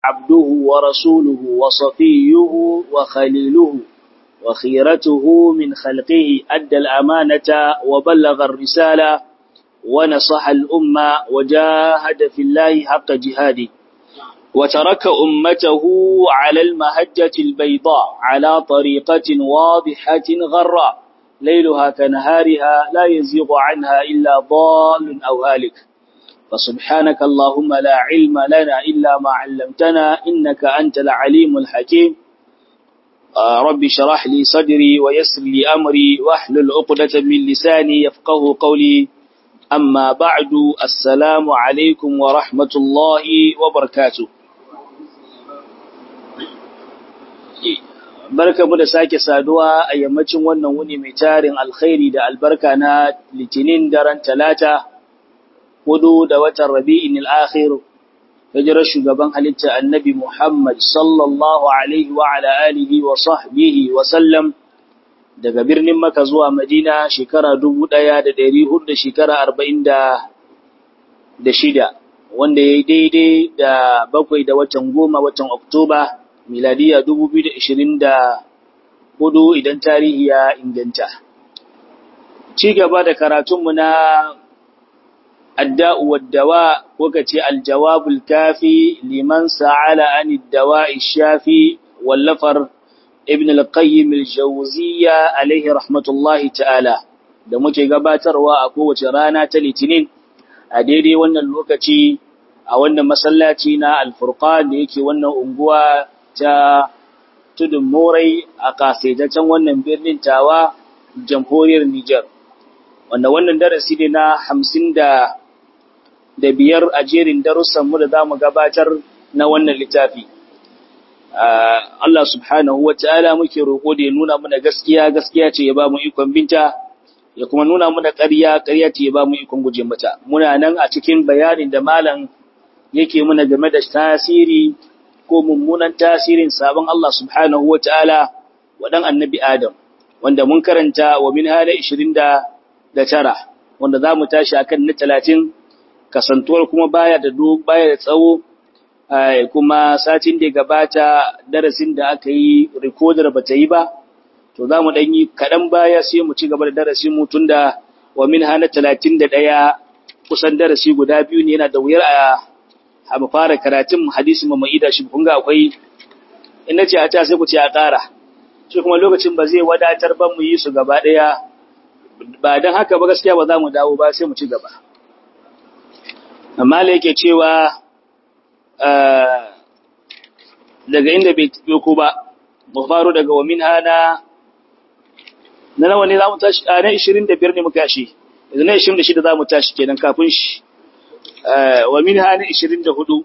عبده ورسوله وصفيه وخليله وخيرته من خلقه أدى الأمانة وبلغ الرسالة ونصح الأمة وجاهد في الله حق جهاده وترك أمته على المهجة البيضاء على طريقة واضحة غراء ليلها كنهارها لا يزيغ عنها إلا ضال أو هالك فسبحانك اللهم لا علم لنا إلا ما علمتنا إنك أنت العليم الحكيم ربي شرح لي صدري ويسر لي أمري واحلل عقدة من لساني يفقه قولي أما بعد السلام عليكم ورحمة الله وبركاته barka mu da sake saduwa a yammacin wannan wuni mai tarin alkhairi da albarka na litinin daren talata hudu da watan rabi'in al-akhir hijirar shugaban halitta annabi Muhammad sallallahu alaihi wa ala alihi wa sahbihi wa sallam daga birnin Makka zuwa Madina shekara 1400 da shekara 46 wanda ya daidai da bakwai da watan goma watan Oktoba miladiya 2024 idan tarihi ya inganta. Ci gaba da karatunmu na adda'u waddawa ko ka ce aljawabul kafi liman sa'ala an dawa'i shafi wallafar ibn al-qayyim al-jawziyya alaihi rahmatullahi ta'ala da muke gabatarwa a kowace rana ta litinin a daidai wannan lokaci a wannan masallaci na alfurqan da yake wannan unguwa ta tudun morai a kasaitaccen wannan birnin tawa jamhuriyar Nijar wanda wannan darasi ne na hamsin da da biyar a jerin darussanmu da za mu gabatar na wannan littafi. Allah subhanahu wa ta'ala muke roƙo da ya nuna mana gaskiya, gaskiya ce ya ba mu ikon binta, ya kuma nuna mana ƙarya, ƙarya ce ya ba mu ikon guje mata. Muna nan a cikin bayanin da malam yake muna game da tasiri ko mummunan tasirin sabon Allah subhanahu wa ta'ala wa ɗan annabi Adam, wanda mun karanta wa min hada ishirin da tara, wanda za mu tashi akan na talatin kasantuwar kuma baya da baya da tsawo kuma satin da gabata darasin da aka yi recorder bata yi ba to za mu dan yi kaɗan baya sai mu ci gaba da darasin mu tunda wa min hana 31 kusan darasi guda biyu ne yana da wuyar a mu fara karatun hadisi mu mai da shi kun ga akwai in nace a ta sai ku ce a ƙara shi kuma lokacin ba zai wadatar ba mu yi su gaba ɗaya ba dan haka ba gaskiya ba za mu dawo ba sai mu ci gaba amma da yake cewa daga inda bai ko ba mu faru daga wa min hana na nawa ne za mu tashi a na 25 ne muka shi yanzu na 26 za mu tashi kenan kafin shi wa min hana 24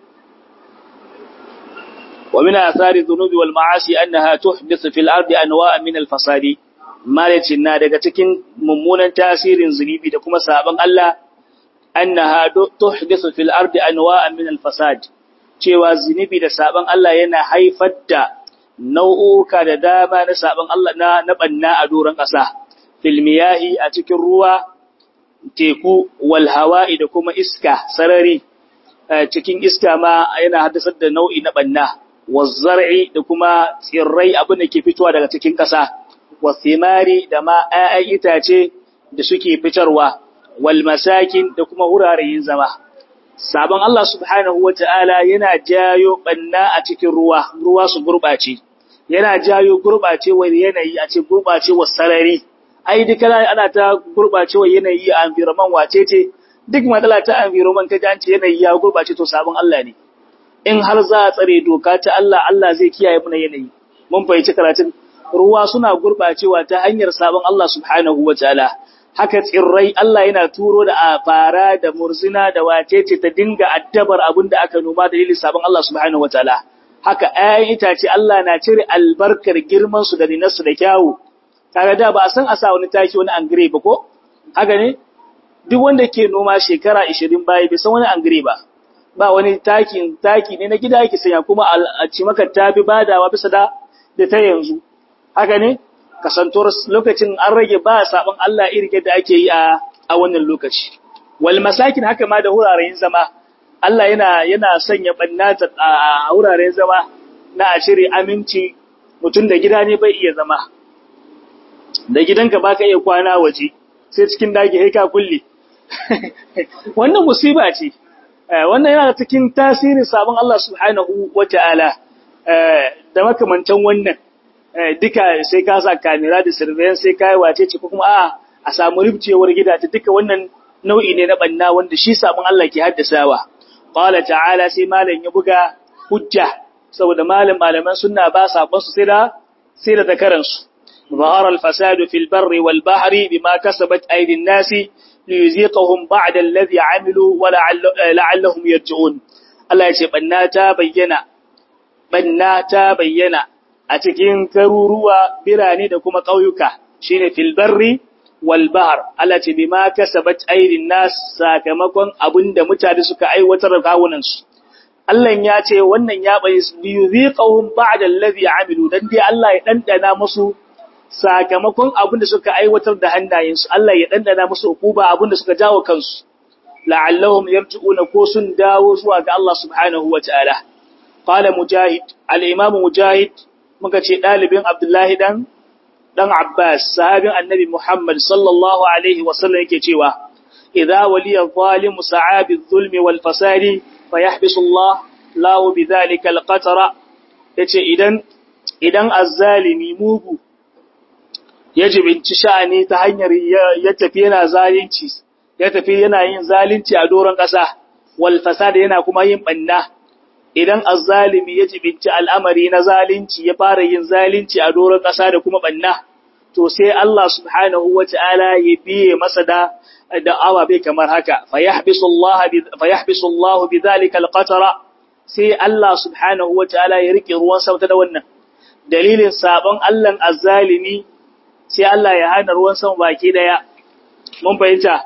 ومن آثار الذنوب والمعاصي أنها تحدث في الأرض أنواع من الفساد ما na daga cikin mummunan tasirin zunubi da kuma sabon Allah annaha tuhdithu fil ardi anwa'an min al-fasad cewa zinubi da saban Allah yana haifar da nau'uka da dama na saban Allah na na banna a doron ƙasa fil miyahi a cikin ruwa teku wal hawa'i da kuma iska sarari cikin iska ma yana haddasar da nau'i na banna wazzar'i da kuma tsirrai abin da ke fitowa daga cikin ƙasa wasimari da ma 'ya'yan itace da suke fitarwa wal masakin da kuma wuraren zama. Sabon Allah subhanahu wa ta'ala yana jayo ɓanna a cikin ruwa, ruwa su gurɓace, yana jayo gurɓacewar yanayi a cikin gurɓacewar sarari. Ai, duka ana ta gurɓacewar yanayi a environment wace ce, duk matsala ta environment ka ji yanayi ya gurɓace to sabon Allah ne. In har za a tsare doka ta Allah, Allah zai kiyaye muna yanayi. Mun fahimci karatun ruwa suna gurɓacewa ta hanyar sabon Allah subhanahu wa ta'ala. haka tsirrai Allah yana turo da a fara da murzina da wacece ta dinga addabar abin da aka noma da dalilin sabon Allah subhanahu wataala haka ayan itace Allah na cire albarkar girman su da dinarsu da kyawu kaga da ba a san a sa wani taki wani angire ba ko haka ne duk wanda ke noma shekara 20 baya bai san wani angire ba ba wani taki taki ne na gida yake sanya kuma a ci maka tafi badawa bisa da da ta yanzu haka ne kasantuwar lokacin an rage ba sabon Allah irin yadda ake yi a a wannan lokaci wal masakin haka ma da wuraren zama Allah yana yana sanya bannata a wuraren zama na a cire aminci mutum da gida ne bai iya zama da gidanka baka iya kwana waje sai cikin daki sai ka kulle wannan musiba ce wannan yana cikin tasirin sabon Allah subhanahu wata'ala da makamantan wannan duka sai ka sa kamera da surveillance sai kai wace ce ko kuma a a samu rubcewar gidaje duka wannan nau'i ne na banna wanda shi sabon Allah ke haddasawa qala ta'ala sai malam ya buga hujja saboda malam malaman sunna ba sabon su sai da sai da zakaran su ظهر الفساد في البر والبحر بما كسبت أيدي الناس ليذيقهم بعد الذي عملوا ولعلهم يرجعون الله يقول بناتا بينا بناتا بينا أتكين كروروا براني دكما قويك شين في البر والبحر الله يقول بما كسبت أيدي الناس ساكمكم أبند متعدسك أي وترقاوننس Allah ya ce wannan ya bai liyuziqahum ba'da allazi amilu dan dai Allah ya dandana musu sakamakon abin da suka aiwatar da hannayensu Allah ya dandana musu hukuba abin da suka jawo kansu la'allahum yarji'una ko sun dawo zuwa ga Allah subhanahu wataala qala mujahid al-imam mujahid muka ce dalibin abdullahi dan dan abbas sahabin annabi muhammad sallallahu alaihi wasallam yake cewa idza waliya zalimu sa'abi adh-dhulmi wal fasadi fayahbisu Allah lahu bidhalika al-qatara yace idan idan azzalimi mugu ya jibinci sha'ani ta hanyar ya tafi yana zalunci ya tafi yana yin zalunci a doron ƙasa wal fasada yana kuma yin banna idan azzalimi ya jibinci al'amari na zalunci ya fara yin zalunci a doron ƙasa da kuma banna to sai Allah subhanahu wata'ala ya biye masa da da awabe kamar haka fayahbisu Allah fayahbisu Allah bidhalika alqatara sai Allah subhanahu wata'ala ya rike ruwan sama da wannan dalilin sabon Allah azzalimi sai Allah ya hana ruwan sama baki daya mun fahimta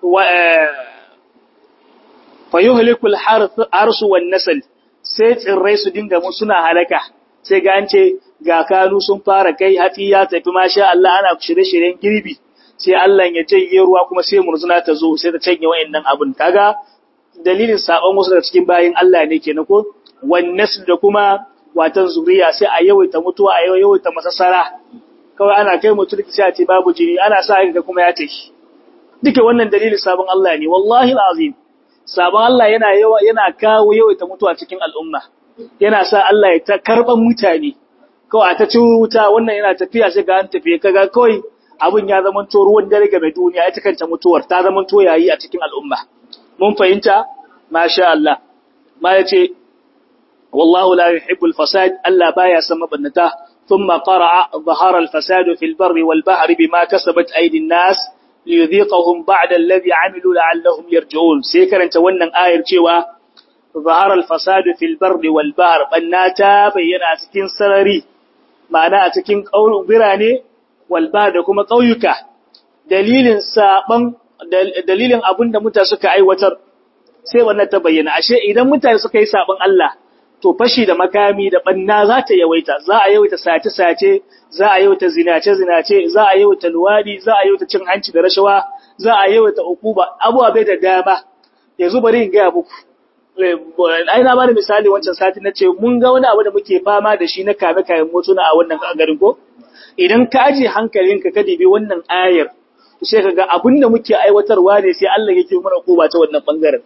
fa yuhlikul harsu wan nasl sai tsirrai su dinga mu suna halaka sai ga an ce ga kanu sun fara kai hatsi ya tafi masha Allah ana shirye-shiryen girbi sai Allah ya janye ruwa kuma sai murzuna ta zo sai ta canye wayannan abun kaga dalilin sabon wasu daga cikin bayin Allah ne kenan ko wan nasl da kuma watan zuriya sai a yawaita mutuwa a yawaita masassara kawai ana kai mutum sai a ce babu jini ana sa ga kuma ya tafi duka wannan dalilin sabon Allah ne wallahi alazim sabon Allah yana yawa yana kawo yawaita mutuwa cikin al'umma yana sa Allah ya ta karban mutane kawai ta ci wuta wannan yana tafiya sai ga an tafi kaga kawai abun ya zama to ruwan dare ga mai duniya ita kanta mutuwar ta zama to yayi a cikin al'umma mun fahimta masha Allah ma yace wallahu la yuhibbul fasad Allah baya san mabannata ثم قرأ ظهر الفساد في البر والبحر بما كسبت أيدي الناس ليذيقهم بعد الذي عملوا لعلهم يرجعون سيكرن تونن آير cewa ظهر الفساد في البر والبحر بناتا bayyana cikin sarari ma'ana a cikin kaulun birane walba da kuma kauyuka dalilin saban dalilin abinda mutane suka aiwatar sai wannan ta bayyana ashe idan mutane suka yi saban Allah to fashi da makami da banna za ta yawaita za a yawaita sace-sace za a yawaita zinace-zinace za a yawaita luwadi za a yawaita cin hanci da rashawa za a yawaita ukuba abuwa bai da dama yanzu bari in gaya muku ai na bada misali wancan sati na ce mun ga wani abu da muke fama da shi na kame kayan motuna a wannan garin ko idan ka aje hankalinka ka dibi wannan ayar sai ka ga abin da muke aiwatarwa ne sai Allah yake mana koba ta wannan bangaren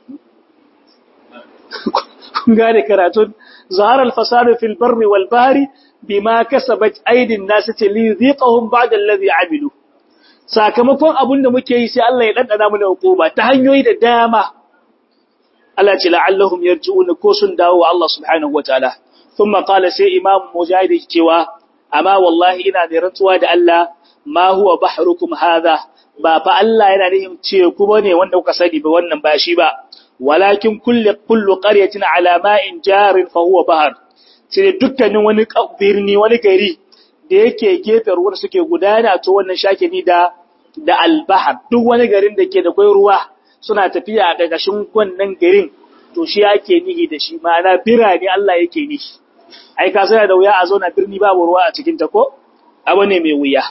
kun gane karatun zahar al-fasadu fil barri wal bahri bima kasabat aydin nas li yuziqahum ba'da alladhi amilu sakamakon abin da muke yi sai Allah ya dandana mana hukuma ta hanyoyi da dama Allah ce la'allahum yarji'un ko sun dawo wa Allah subhanahu wataala thumma qala sai imam mujahid cewa amma wallahi ina da rantsuwa da Allah ma huwa bahrukum hadha ba fa Allah yana nihin ce ku bane wanda kuka sani ba wannan ba shi ba walakin kullu kullu qaryatin ala ma'in jarin fa huwa bahr sai dukkanin wani birni wani gari da yake gefen ruwan suke gudana to wannan shake ni da da albahar duk wani garin da ke da kai ruwa suna tafiya a gagashin wannan garin to shi yake nihi da shi ma'ana birane Allah yake nihi ai ka sai da wuya a zo na birni babu ruwa a cikin ta ko abu ne mai wuya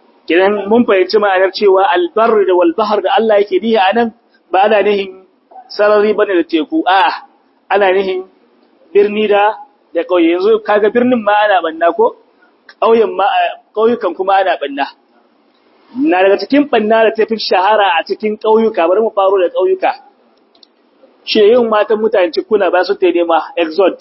kidan mun fahimci ma'anar cewa albar da walbahar da Allah yake nihi anan ba ana nihin sarari bane da teku a ana nihin birni da da ƙauye yanzu kaga birnin ma ana banna ko ƙauyen ma ƙauyukan kuma ana banna na daga cikin banna da tafi shahara a cikin ƙauyuka bari mu faro da ƙauyuka shi yin matan mutane cikuna ba su ta nema exod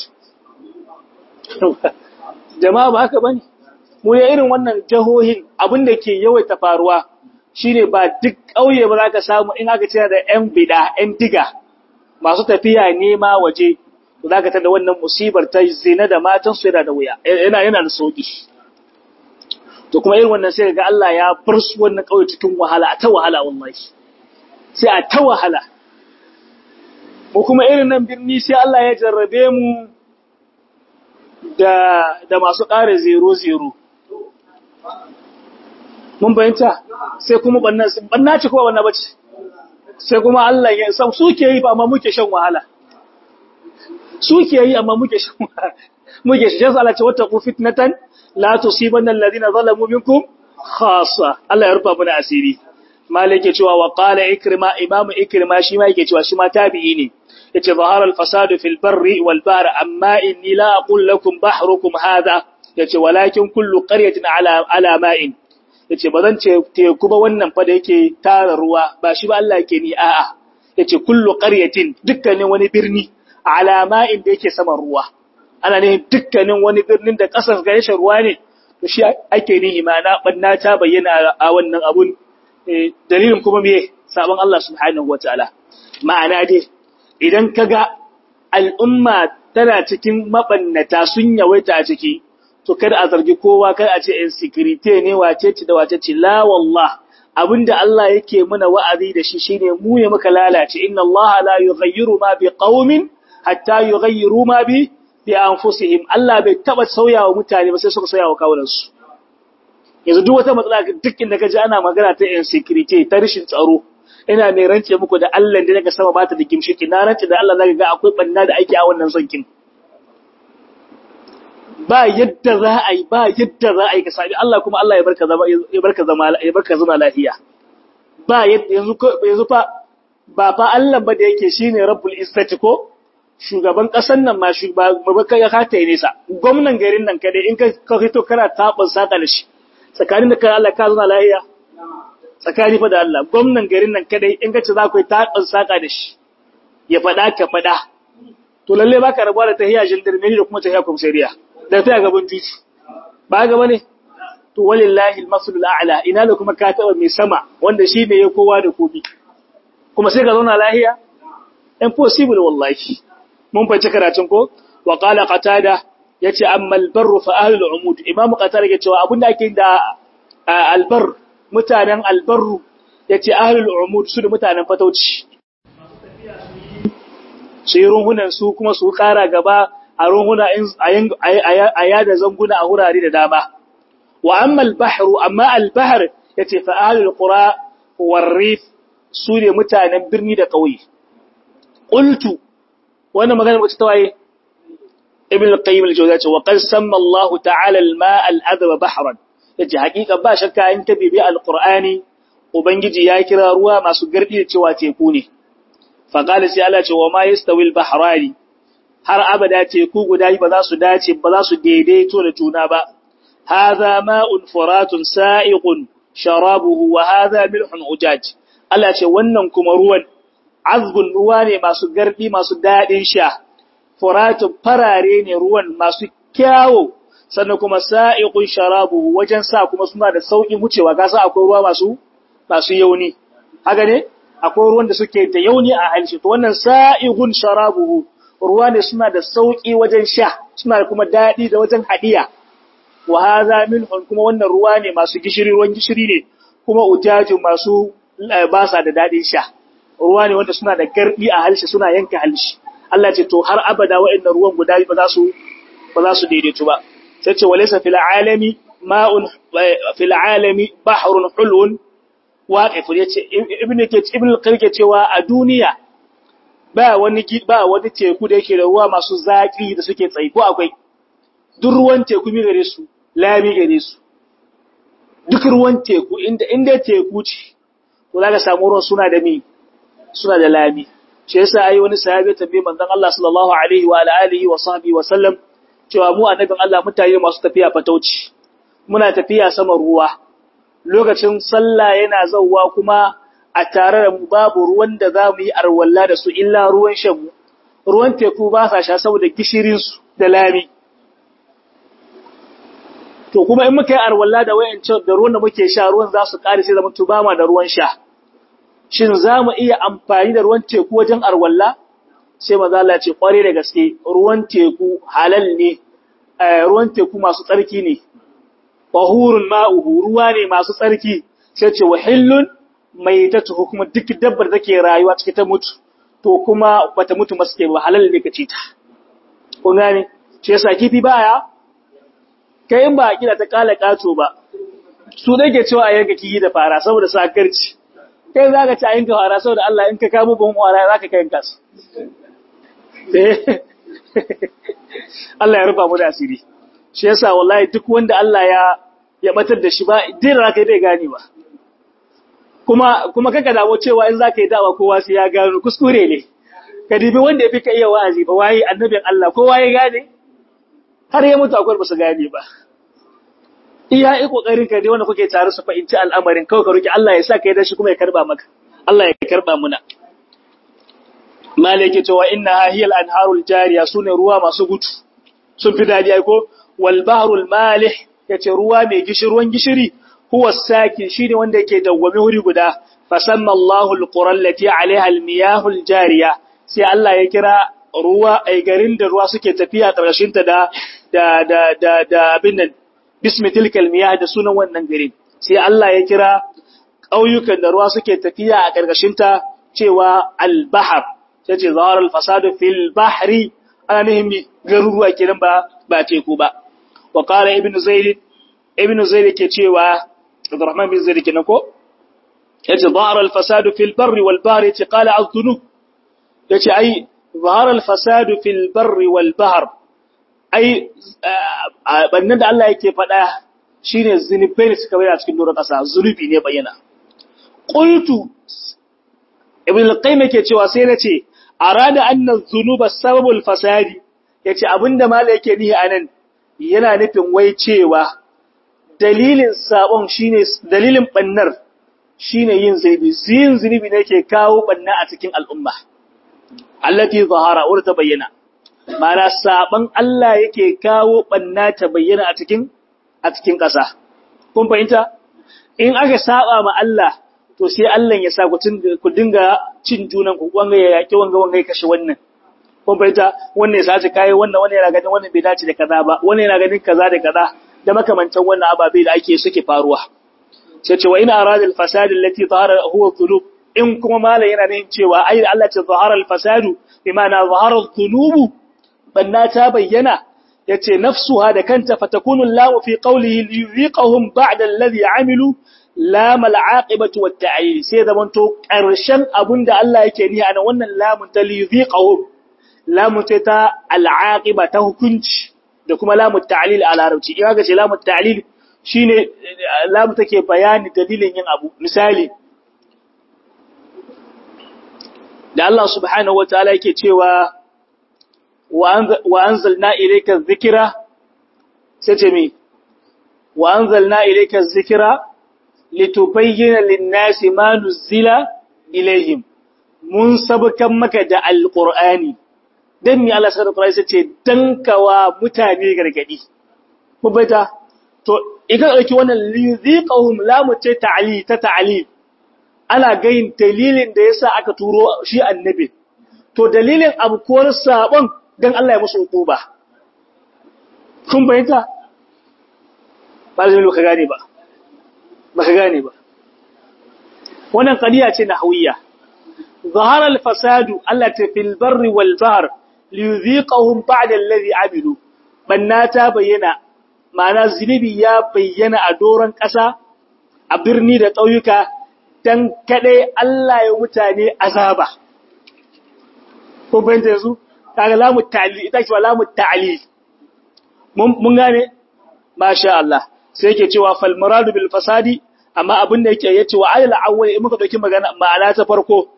jama'a ba haka bane mu ya irin wannan jahohin abin da ke yawaita faruwa shine ba duk ƙauye ba za ka samu in aka cira da ƴan bida ƴan diga masu tafiya nema waje za ka tada wannan musibar ta zina da matan su yana da wuya yana yana da sauki to kuma irin wannan sai ga Allah ya bar su wannan ƙauye cikin wahala a ta wahala wallahi sai a ta wahala mu kuma irin nan birni sai Allah ya jarrabe mu da da masu ƙara zero zero mun bayanta sai kuma banna banna ce kuma banna bace sai kuma Allah ya san suke yi ba amma muke shan wahala suke yi amma muke shan wahala muke shan Allah ce wata ku fitnatan la tusibanna alladhina zalamu minkum khassa Allah ya rufa mana asiri malik ya cewa wa qala ikrima imam ikrima shi ma yake cewa shi ma tabi'i ne yace zahara al-fasadu fil barri wal bahr amma inni la aqul lakum bahrukum hadha yace walakin kullu qaryatin ala ala ma'in yace bazan ce teku ba wannan fa da yake tara ruwa ba shi ba Allah yake ni a'a yace kullu qaryatin dukkanin wani birni ala ma'in da yake saman ruwa ana ne dukkanin wani birnin da kasar gare shi ruwa ne to shi ake ni imana banna ta bayyana a wannan abun dalilin kuma me sabon Allah subhanahu wataala ma'ana dai idan kaga al'umma tana cikin mabannata sun yawaita a ciki to kada a zargi kowa kai a ce insecurity ne wace ce da wace ce la wallah abinda Allah yake muna wa'azi da shi shine mu ne muka lalace inna Allah la yughayyiru ma bi qaumin hatta yughayyiru ma bi bi anfusihim Allah bai taba sauyawa mutane ba sai suka sauyawa kawunansu yanzu duk wata matsala duk inda kaji ana magana ta insecurity ta rashin tsaro ina mai rance muku da Allah da daga sama bata da gimshiki na rance da Allah zaka ga akwai banna da ake a wannan sonkin ba yadda za a yi ba yadda za a yi ka sabi Allah kuma Allah ya barka zama ya barka zama ya barka zama lafiya ba yadda yanzu yanzu fa ba fa Allah ba da yake shine Rabbul Izzati ko shugaban kasan nan ma shugaba kai ka ta nesa gwamnan garin nan kadai in ka ka fito kana tabin saka da shi tsakanin da kai Allah ka zama lafiya tsakani fa da Allah gwamnan garin nan kadai in ka ce za ku yi tabin saka da shi ya fada ka fada to lalle baka rabuwa da tahiyya jindirmeni da kuma tahiyya komisariya da ta gaban titi ba gaba ne to walillahi almasalul a'la ina da kuma ka taba mai sama wanda shi ne ya kowa da kobi kuma sai ka zauna lahiya impossible wallahi mun fice karatun ko wa qala qatada yace amma albarru fa ahlul umud imamu qatada yake cewa abinda ake da albar mutanen albarru yace ahlul umud su da mutanen fatauci su yi runhunan su kuma su kara gaba a runhuna a yada zanguna a wurare da dama. Wa amma al-bahru amma al-bahr yace fa ahlul qura warrif su ne mutanen birni da ƙauye. Qultu wannan magana wacce ta waye Ibn al-Qayyim al-Jawziyya ce wa qad samma Allah ta'ala al-ma'a al-adhaba bahran yace hakika ba shakka in ta bibi al-Qur'ani ubangiji ya kira ruwa masu gardi cewa teku ne. Fa qala sai Allah ce wa ma yastawi al-bahrani har abada teku guda ba za su dace ba za su daidaito da juna ba hadha ma'un furatun sa'iqun sharabuhu wa hadha milhun ujaj Allah ce wannan kuma ruwan azbun ruwa ne masu gardi masu dadin sha furatun farare ne ruwan masu kyawo sannan kuma sa'iqun sharabuhu wajen sa kuma suna da sauki wucewa ga sa akwai ruwa masu masu yauni haka ne akwai ruwan da suke da yauni a halshi to wannan sa'iqun sharabuhu ruwa ne suna da sauƙi wajen sha suna da kuma daɗi da wajen haɗiya wa haza milhun kuma wannan ruwa ne masu gishiri ruwan gishiri ne kuma ujaju masu basa da daɗin sha ruwa ne wanda suna da garbi a halshi suna yanka halshi Allah ce to har abada waɗannan ruwan guda ba za su ba za su daidaitu ba sai ce walaysa fil alami ma'un fil alami bahrun hulun waqif yace ibnu ke ibnu qayyim cewa a duniya ba wani ba wani teku da yake da ruwa masu zaki da suke tsayi ko akwai duk ruwan teku mi gare su lami gare su duk ruwan teku inda inda teku ce to zaka samu ruwan suna da mi suna da lami shi yasa ai wani sahabi tambaye manzon Allah sallallahu alaihi wa alihi wa sahbihi wa sallam cewa mu annabin Allah mutane masu tafiya fatauci muna tafiya sama ruwa lokacin sallah yana zawwa kuma a tare da mu babu ruwan da za mu yi arwalla da su illa ruwan shan mu ruwan teku ba sa sha saboda gishirin su da lami to kuma in muka yi arwalla da wayancin da ruwan da muke sha ruwan za su kare sai zama tuba ma da ruwan sha shin za mu iya amfani da ruwan teku wajen arwalla sai maza Allah ce kware da gaske ruwan teku halal ne ruwan teku masu tsarki ne tahurun ma'uhu ruwa ne masu tsarki sai ce wahillun mai ta tuhu kuma duk dabbar da take rayuwa cikin ta mutu to kuma bata mutu masu ke ba halal ne ka ci ta kun gane shi yasa kifi baya kai in ba a kila ta kala kato ba su da ke cewa a yanka kiyi da fara saboda sakarci kai za ka ci a yanka fara saboda Allah in ka kamo ban fara za ka kai yanka su Allah ya rufa mu da asiri shi yasa wallahi duk wanda Allah ya ya batar da shi ba din raka dai gane ba kuma kuma kaka dawo cewa in zaka yi dawa kowa sai ya gano kuskure ne ka dibi wanda yafi ka iya wa'azi ba wayi annabin Allah kowa ya gane har ya mutu akwai ba su gane ba iya yi kokarin ka dai wanda kuke tare su fahimci al'amarin kawai ka roki Allah ya sa kai da shi kuma ya karba maka Allah ya karba muna malike cewa inna hiyal anharul jariya sune ruwa masu gudu sun fi dadi ai ko wal bahrul malih yace ruwa mai gishiri ruwan gishiri huwa sakin shine wanda yake dawwame wuri guda fasamma Allahu alqura allati alaiha almiyahul jariya sai Allah ya kira ruwa ai garin da ruwa suke tafiya karshen ta da da da da, da abin nan bismi tilkal miyah da sunan wannan garin sai Allah ya kira ƙauyukan da ruwa suke tafiya a ƙarƙashin ta cewa al-bahr sai ce zahar al-fasadu fil bahri ana nihin garuruwa kenan ba ba teku ba wa qala ibnu zaid ibnu zaid ke cewa Abdurrahman bin Zaid kenan ko yace zahar al-fasadu fil barri wal bahri yace qala az-dhunub yace ai zahar al-fasadu fil barri wal bahr ai bannan da Allah yake faɗa shine zunubai ne suka bayyana cikin doron ƙasa zunubi ne bayyana qultu ibn al-qayyim yake cewa sai nace arada anna dhunuba sababul fasadi yace abinda mala yake nihi anan yana nufin wai cewa dalilin sabon shine dalilin bannar shine yin zunubi yin zunubi ne yake kawo banna a cikin al'umma allati zahara wa ta bayyana mana saban Allah yake kawo banna ta bayyana a cikin a cikin ƙasa kun fahimta in aka saba ma Allah to sai Allah ya sa ku dinga cin junan ku wanga ya yaki wanga wanga ya kashe wannan kun fahimta wannan ya sace kai wannan wannan yana ganin wannan bai dace da kaza ba wannan yana ganin kaza da kaza da makamantan wannan ababe da ake suke faruwa sai ce wa ina arada al fasad allati zahara huwa dhunub in kuma mala yana nuna cewa ai Allah ce zahara al fasad bi ma'ana zahara dhunub banna ta bayyana yace nafsuha da kanta fatakunu lahu fi qawlihi liyuziqahum ba'da alladhi amilu lam al'aqibatu wat ta'yil sai zaman to karshen abinda Allah yake ni ana wannan lamun ta liyuziqahum lamun ce ta al'aqiba ta hukunci da kuma lamun ta'lil a larabci in aka ce lamun ta'lil shine lamun take bayani dalilin yin abu misali da Allah subhanahu wataala yake cewa wa anzalna ilayka dhikra sai ce mi wa anzalna ilayka dhikra litubayyana lin-nasi ma nuzila ilayhim mun sabkan maka da alqur'ani dan mi Allah subhanahu wataala sai ce dankawa mutane gargadi mubata to idan dauki wannan liziqahum lamu ce ta'li ta ta'li ana gayin dalilin da yasa aka turo shi annabi to dalilin abkuwar sabon dan Allah ya musu hukuba kun bayyana ba zai ka gane ba ba ka gane ba wannan qadiya ce nahawiyya ظهر الفساد التي في البر والبحر ليذيقهم بعد الذي عملوا بناتا بينا ma'ana zunubi ya bayyana a doron ƙasa a birni da ƙauyuka don kaɗai Allah ya mutane azaba. Kun fahimta yanzu? Kaga lamu ta'ali, ita cewa lamu ta'ali. Mun gane? Masha Allah. Sai yake cewa falmuradu bil fasadi, amma abin da yake yace wa ayal awwal in muka dauki magana ma'ana ta farko,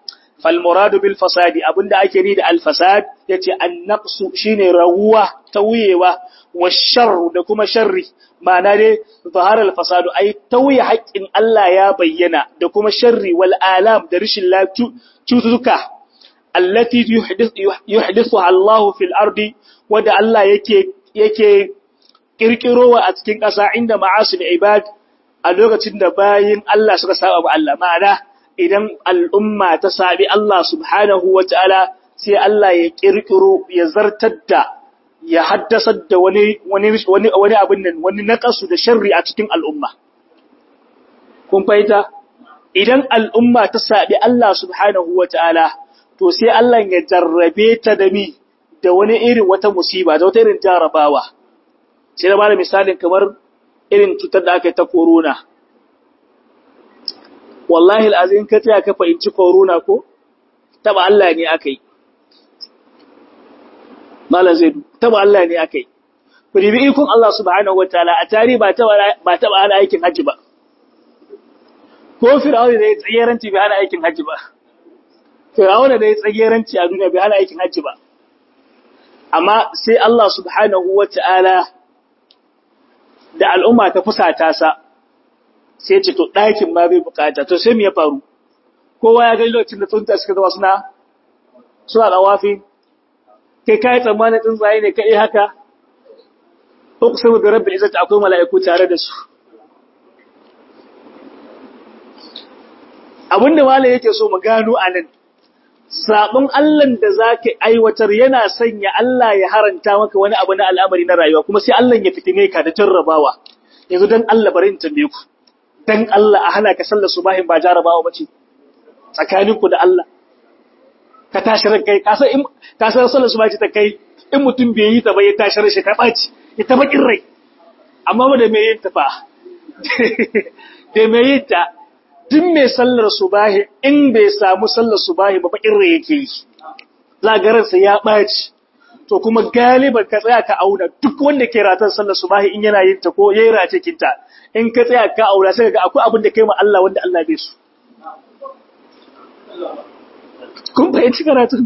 fal muradu bil fasadi abinda ake ni da al fasad yace an naqsu shine rawuwa tauyewa wa sharru da kuma sharri ma'ana dai zahara al fasadu ai tauye haƙƙin Allah ya bayyana da kuma sharri wal alam da rishin lafiya cututtuka allati yuhdithuha Allah fil ardi wanda Allah yake yake kirkirowa a cikin ƙasa inda ma'asil ibad a lokacin da bayin Allah suka saba wa Allah ma'ana idan al'umma ta sabi Allah subhanahu wata'ala sai Allah ya kirkiro ya zartar da ya haddasar da wani wani wani wani abin nan wani naqasu da sharri a cikin al'umma kun fahimta idan al'umma ta sabi Allah subhanahu wata'ala to sai Allah ya jarrabe ta da mi da wani irin wata musiba da wata irin jarabawa sai da bada misalin kamar irin cutar da aka yi ta corona wallahi al'azin ka tsaya ka fahimci corona ko taba Allah ne aka yi malam zai taba Allah ne aka yi ku ribi ikon Allah subhanahu wataala a tarihi ba taba ba taba ana aikin haji ba ko fir'auna da ya tsageranci bai hana aikin haji ba fir'auna da ya tsageranci a duniya bai hana aikin haji ba amma sai Allah subhanahu wataala da al'umma ta fusata sa sai ce to ɗakin ma bai bukata to sai me ya faru kowa ya ga lokacin da tsunta suka zama suna suna dawafi kai kai tsammanin tsuntsaye ne kai haka uqsimu bi rabbil izzati akwai mala'iku tare da su abinda malai yake so mu gano anan sabon Allah da zaka aiwatar yana sanya Allah ya haranta maka wani abu na al'amari na rayuwa kuma sai Allah ya fitine ka da jarrabawa yanzu dan Allah bari in tambaye ku dan Allah a hana ka sallar subahin ba jarrabawa bace tsakaninku da Allah ka tashi ran kai ka san in ka san sallar subahi ta kai in mutum bai yi ta ba ya tashi ran shi ta baci ya ta bakin rai amma ba da me yin ta fa da me yin ta duk mai sallar subahi in bai samu sallar subahi ba bakin rai yake yi zagaransa ya ɓaci to kuma galiban ka tsaya ka auna duk wanda ke ratan sallar subahi in yana yin ta ko yayi race kinta in ka tsaya ka aura sai ga akwai abin da kai ma Allah wanda Allah bai su kun fahimci karatun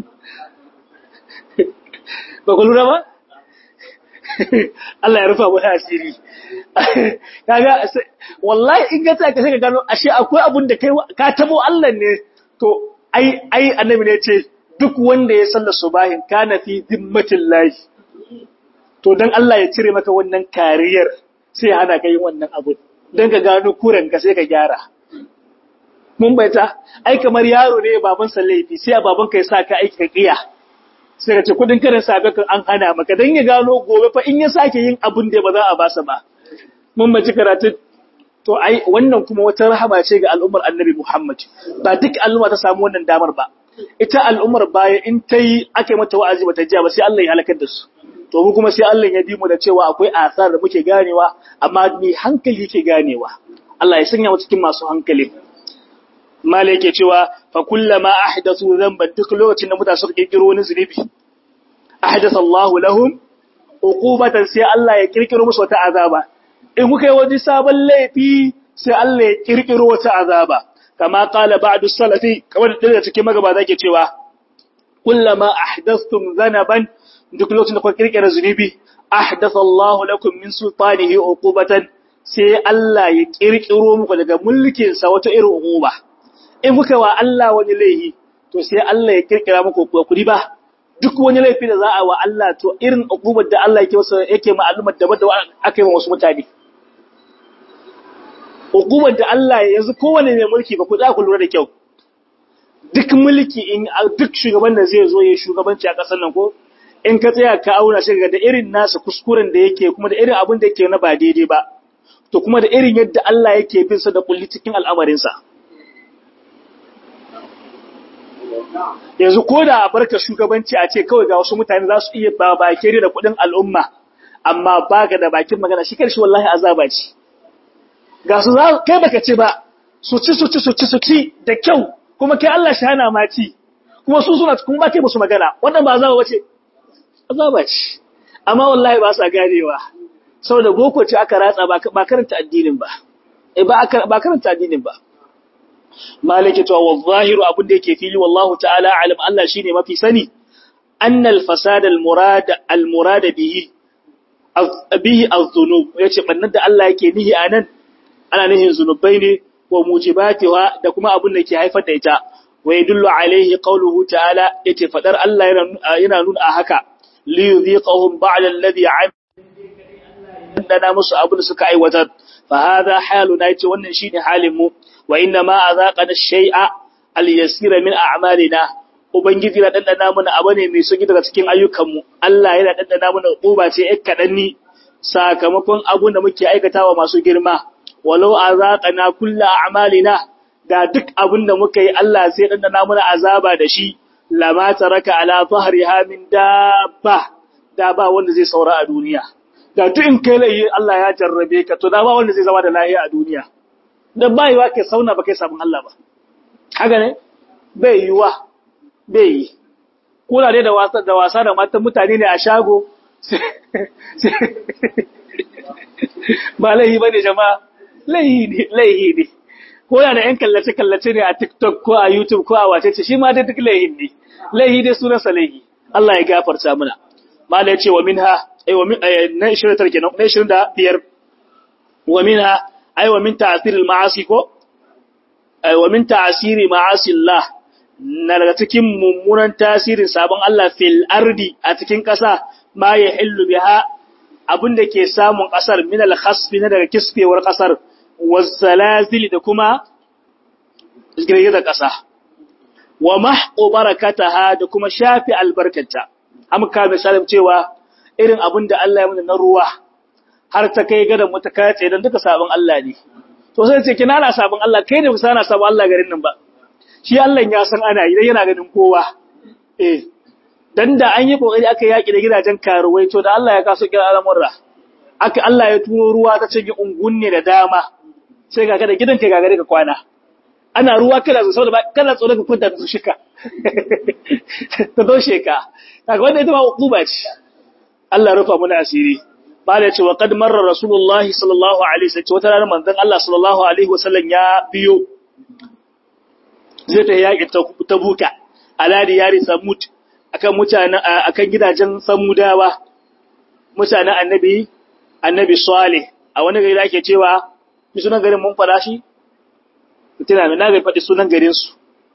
ba ku lura ba Allah ya rufa wani asiri kaga wallahi in ka tsaya ka sai ka gano ashe akwai abun da kai ka tabo Allah ne to ai ai annabi ne ce duk wanda ya salla subahin kana fi zimmatin lahi to dan Allah ya cire maka wannan kariyar sai ya hana ka yin wannan abu dan ka gano kuran ka sai ka gyara mun baita ai kamar yaro ne baban sa laifi sai baban ka ya sa ka aiki ka kiya sai ka ce kudin karin sabe kan an hana maka dan ya gano gobe fa in ya sake yin abun da ba za a basa ba mun maji karatu to ai wannan kuma wata rahama ce ga al'ummar Annabi Muhammad ba duk al'umma ta samu wannan damar ba ita al'ummar baya in ta yi ake mata wa'azi ba ta jiya ba sai Allah ya halakar da su to mu kuma sai Allah ya bi mu da cewa akwai asar da muke ganewa amma ni hankali yake ganewa Allah ya sanya mu cikin masu hankali mala yake cewa fa kullama ahdathu dhanban duk lokacin da mutane suka kirkiro wani zunubi ahdatha Allah lahum uqubatan sai Allah ya kirkiro musu wata azaba in kuka yi wani sabon laifi sai Allah ya kirkiro wata azaba kama qala ba'du salafi kamar da cikin magabata ke cewa kullama ahdathtum dhanaban duk lokacin da kuka kirkira zunubi ahdatha Allah lakum min sultanihi uqubatan sai Allah ya kirkiro muku daga mulkin sa wata irin uquba in kuka wa Allah wani laifi to sai Allah ya kirkira muku kudi ba duk wani laifi da za a wa Allah to irin uqubar da Allah yake masa yake ma'alumar da da aka yi wa wasu mutane hukumar da Allah yanzu kowane mai mulki ba ku za ku lura da kyau duk mulki in duk shugaban da zai zo ya shugabanci a ƙasar nan ko in ka tsaya ka auna shi ga da irin nasa kuskuren da yake kuma da irin abin da yake na ba daidai ba to kuma da irin yadda Allah yake bin sa da kulli cikin al'amarin sa yanzu ko da a barka shugabanci a ce kawai ga wasu mutane za su iya ba bakere da kuɗin al'umma amma baka da bakin magana shi karshe wallahi azaba ce ga su kai baka ce ba su ci su ci su ci su ci da kyau kuma kai Allah shi hana ma ci kuma su suna kuma ba kai musu magana wannan ba azaba bace azaba ce amma wallahi ba sa ganewa saboda boko ce aka ratsa ba karanta addinin ba eh ba ba karanta addinin ba malike to wa zahiru abin da yake fili wallahu ta'ala alim Allah shine mafi sani annal fasad al murad al murad bihi bihi az-zunub yace bannan da Allah yake nihi anan ana nihin zunubai ne wa mujibatiha da kuma abin da ke haifar da ita wa yadullu alaihi qawluhu ta'ala yace fadar Allah yana yana nuna a haka li yudhiqahum ba'da alladhi 'amila dana musu abin da suka aiwatar fa hadha haluna yace wannan shine halin mu wa inna ma azaqana shay'a al-yasira min a'malina ubangiji na dandana mana abu ne mai sauki daga cikin ayyukanmu Allah yana dandana mana uba ce ɗan kaɗan ni sakamakon abun da muke aikatawa masu girma walau azaqana kullu a'malina da duk abun da muka yi Allah sai dandana mana azaba da shi lama taraka ala dhahriha min dabba da ba wanda zai saura a duniya da duk in kai lai Allah ya jarrabe ka to da ba wanda zai zama da lahiya a duniya dan bai yiwa kai sauna ba kai sabon Allah ba haka ne bai yiwa bai yi kula dai da wasa da wasa da matan mutane ne a shago ba laihi bane jama'a laihi ne laihi ne kula da yan kallace kallace ne a TikTok ko a YouTube ko a wace ce shi ma dai duk laihin ne laihi dai sunan sa laihi Allah ya gafarta mana mala ya ce wa minha ay wa min na 29 kenan na 25 wa minha ay wa min ta'sir al-ma'asi ko ay wa min ta'siri ma'asi Allah na daga cikin mummunan tasirin sabon Allah fil ardi a cikin ƙasa ma ya hillu biha abin da ke samun ƙasar min al khasfi na daga kiskewar ƙasar wazzalazil da kuma girgizar ƙasa wa mahqu barakataha da kuma shafi albarkata amka misalin cewa irin abin da Allah ya mana na ruwa har ta kai gadan mu ta kace dan duka sabon Allah ne to sai ce kina na sabon Allah kai ne kusa na sabon Allah garin nan ba shi Allah ya san ana yi dan yana ganin kowa eh dan da an yi kokari aka yaki da gidajen karuwai to da Allah ya kaso kira al'amurra aka Allah ya turo ruwa ta cinye ungunne da dama sai ga kada gidan kai gagare ka kwana ana ruwa kada su saboda kada tsoro ka kwanta da su shika ta doshe ka kaga wanda ita ma uquba ce Allah rufa muna asiri bala ce wa qad marra rasulullahi sallallahu alaihi wasallam wata ranar manzon Allah sallallahu alaihi wasallam ya biyo zai ta yaƙi ta buka aladi yari samud akan mutanen akan gidajen samudawa mutanen annabi annabi salih a wani gari da ake cewa mi sunan garin mun fada shi tana mai na bai faɗi sunan garin su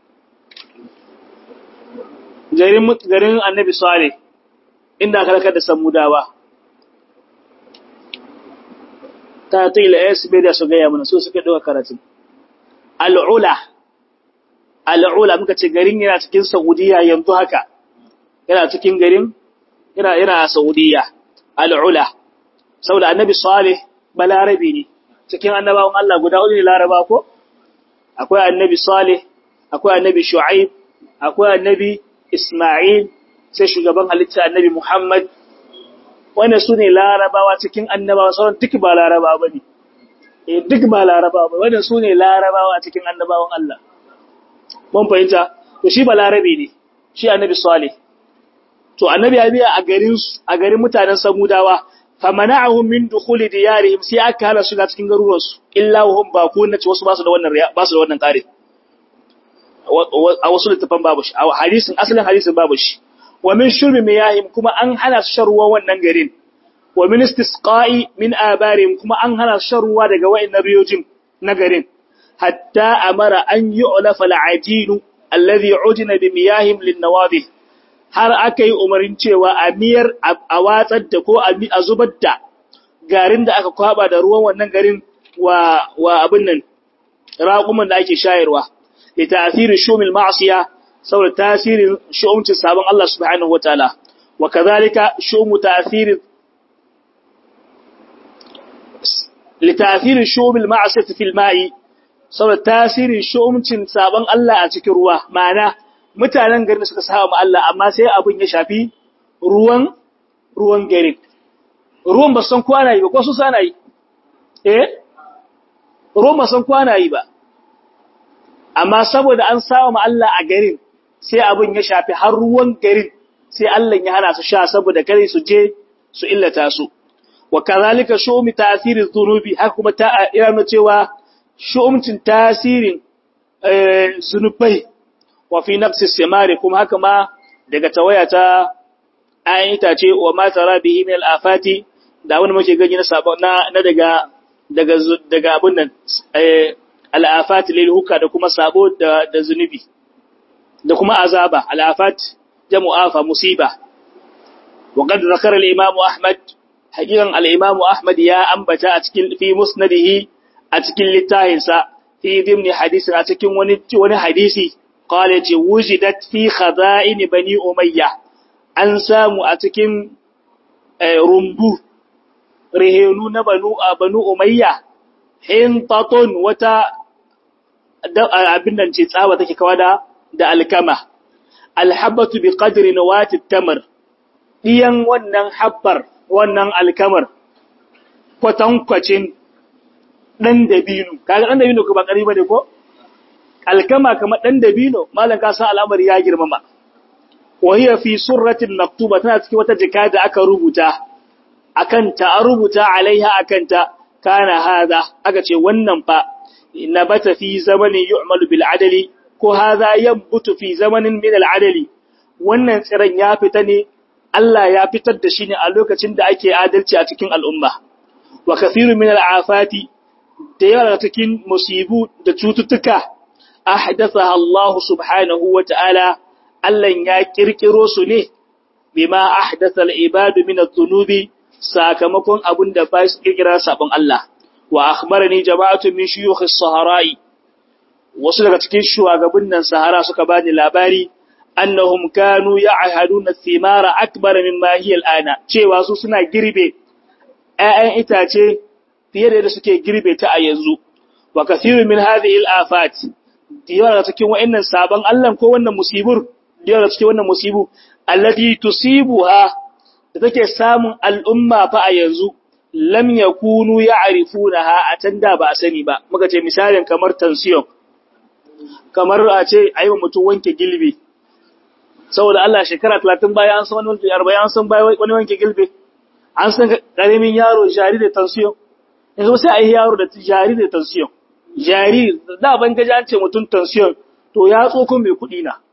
garin garin annabi salih inda aka rakar da samudawa ta tila SB da su gaya mana so suka ɗauka karatun al'ula al'ula muka ce garin yana cikin Saudiya yanzu haka yana cikin garin yana yana Saudiya al'ula saboda annabi Salih balarabi ne cikin annabawan Allah guda hudu ne laraba ko akwai annabi Salih akwai annabi Shu'aib akwai annabi Isma'il sai shugaban halitta annabi Muhammad wanda su ne larabawa cikin annabawa sauran duk ba larabawa bane eh duk ba larabawa ba wanda su ne larabawa cikin annabawan Allah mun fahimta to shi balarabe ne shi annabi salih to annabi ya biya a garin a garin mutanen samudawa famana'ahum min dukhuli diyarihim sai aka hana shiga cikin garuruwan su illa hum bakun ce wasu ba su da wannan ba su da wannan kare a wasu littafan babu shi a hadisin asalin hadisin babu shi wa min shurbi miyahim kuma an hana su shan ruwa wannan garin wa min istisqa'i min abarihim kuma an hana su shan ruwa daga wa'annan riyojin na garin hatta amara an yu'lafa al'ajinu alladhi ujina bi miyahim lin-nawadih har aka yi umarin cewa a miyar a watsar da ko a zubar da garin da aka kwaba da ruwan wannan garin wa wa abin nan raƙuman da ake shayarwa da tasirin shumil ma'asiya saboda tasirin shu'umcin sabon Allah subhanahu wataala wa kadhalika shumu tasirin li tasirin shumil ma'asiyati fil ma'i saboda tasirin shu'umcin sabon Allah a cikin ruwa ma'ana mutanen garin suka saba ma Allah amma sai abin ya shafi ruwan ruwan garin ruwan ba san kwana yi ba ko su sana yi eh ruwan ba san kwana yi ba amma saboda an saba ma Allah a garin sai abin ya shafi har ruwan garin sai Allah ya hana su sha saboda kare su je su illata su wa kazalika shu'mi ta'siriz dhunubi haka kuma ta ina cewa shu'umcin tasirin zunubai wa fi nafsi simari kuma haka ma daga tawaya ta ayin itace wa ma tara bihi min al-afati da wani muke gani na sabon na daga daga daga abun nan al-afat lil huka da kuma sabo da da zunubi da kuma azaba al-afat jamu afa musiba wa qad zakara al-imam ahmad hakikan al-imam ahmad ya ambata a cikin fi musnadihi a cikin littahinsa fi dimni hadisin a cikin wani wani hadisi qala ce wujidat fi khaza'in bani umayya an samu a cikin rumbu rihenu na banu banu umayya hintatun wata abin nan ce tsawa take kawa da da alkama alhabatu bi qadri nawati tamar diyan wannan habbar wannan alkamar kwatankwacin ɗan dabino, kaga ɗan dabino ko ba ƙari ba ne ko? Alkama kamar ɗan dabino, malam ka san al'amari ya girmama. Wahiyar fi surratin maktuba tana cikin wata jika da aka rubuta, a kanta, an rubuta alaiha a kanta, kana haza, aka ce wannan fa, na bata fi zamanin yu'malu bil adali, ko haza yan butu fi zamanin min al'adali, wannan tsiron ya fita ne, Allah ya fitar da shi ne a lokacin da ake adalci a cikin al'umma. Wa kafiru min al'afati, da yawa cikin musibu da cututtuka ahdatha Allah subhanahu wa ta'ala Allah ya kirkiro su ne bima ahdatha al-ibad min adh-dhunubi sakamakon abin da ba su kirkira sabon Allah wa akhbarani jama'atu min shuyukh as-sahara'i wasu daga cikin shugabannin nan sahara suka bani labari annahum kanu ya'haduna thimara akbar mimma hiya al-ana cewa su suna girbe ‘ya'yan itace fiye da yadda suke girbe ta a yanzu, wa kathiru min hadhihi al-afat yawa daga cikin wa'annan sabon Allah ko wannan musibur yawa daga cikin wannan musibu allati tusibuha da take samun al'umma fa a yanzu lam yakunu ya'rifunaha a tanda ba a sani ba muka ce misalin kamar tension kamar a ce ayi mutum wanke gilbe saboda Allah shekara 30 baya an san wani 40 an san baya wani wanke gilbe an san karamin yaro jari da tension yanzu sai a yi yaro da jari da tension jari da ban gaji an ce mutum tension to ya tsoko mai kuɗi na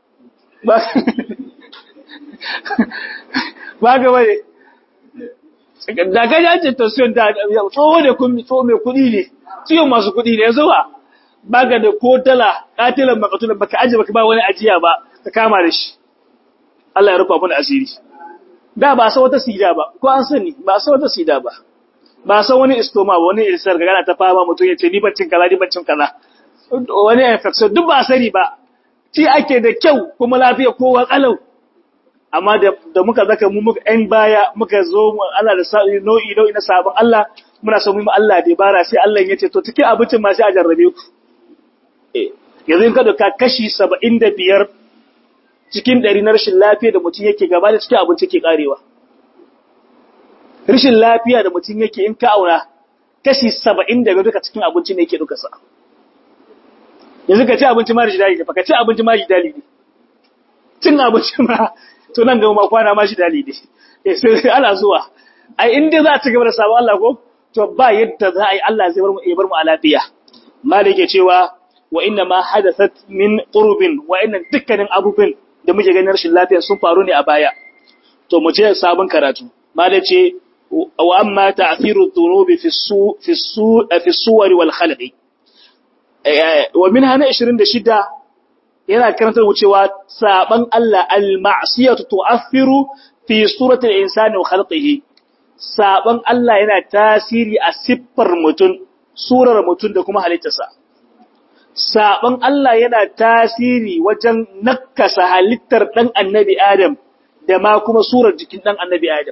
ba ga bane da gaji an ce tension da tsoho da kun tsoho mai kuɗi ne ciwon masu kuɗi ne yanzu ba ba ga da ko dala katilan makatulan baka aje baka ba wani ajiya ba ka kama da shi Allah ya rufa mana asiri da ba san wata sida ba ko an sani ba san wata sida ba ba san wani istoma ba wani irsar ga gana ta fama mutum ya ce ni baccin kaza ni baccin kaza wani infection duk ba sani ba ci ake da kyau kuma lafiya kowa kalau amma da, da muka zaka mu muka ɗan baya muka zo mu Allah da nau'i nau'i na sabon Allah muna son mu Allah da bara sai Allah ya ce to cikin abincin ma sai a jarrabe ku eh yanzu in ka doka kashi 75 cikin ɗari na rashin lafiya da mutum yake gaba da cikin abinci ke karewa rashin lafiya da mutum yake in ka aura kashi saba'in daga duka cikin abinci ne yake duka sa yanzu ka ci abinci ma jidali ne ka ci abinci ma jidali ne cin abinci ma to nan gaba ma kwana ma jidali ne sai ana zuwa ai in dai za a ci gaba da sabon Allah ko to ba yadda za a yi Allah zai bar mu bar mu a lafiya malik yake cewa wa inna ma hadathat min qurbin wa inna dukkanin abubuwan da muke ganin rashin lafiya sun faru ne a baya to mu ce sabon karatu malik ce wa amma ta'thiru dhunubi fi su fi su fi suwari wal khalqi wa minha na 26 yana karantar cewa saban Allah al-ma'siyatu tu'athiru fi surati al-insani wa khalqihi saban Allah yana tasiri a siffar mutum surar mutum da kuma halittarsa saban Allah yana tasiri wajen nakasa halittar dan annabi Adam da ma kuma surar jikin dan annabi Adam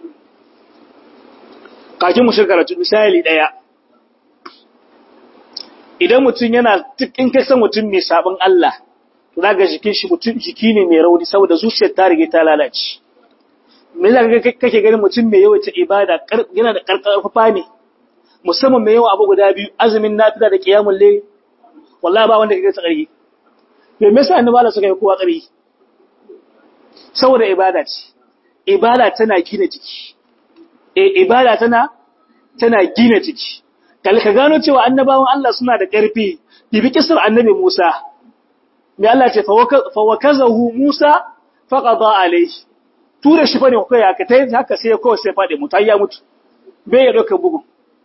kakin mu shirka misali daya idan mutum yana in ka san mutum mai sabon Allah to zaka jikin shi mutum jiki ne mai rauni saboda zuciyar ta rige ta lalace me zaka kake ganin mutum mai yawaita ibada yana da karkarfa ne musamman mai yawa abu guda biyu azumin nafila da qiyamul layl wallahi ba wanda kake tsarki me yasa annabi Allah suka yi kowa ƙarfi saboda ibada ce ibada tana gina jiki eh ibada tana tana gina jiki kal ka gano cewa annabawan Allah suna da ƙarfi bibi kisar annabi Musa me Allah ce fa wakazahu Musa faqada alayhi tura shi bane kai haka tai haka sai ko sai fade mutu ya mutu bai ya doka bugu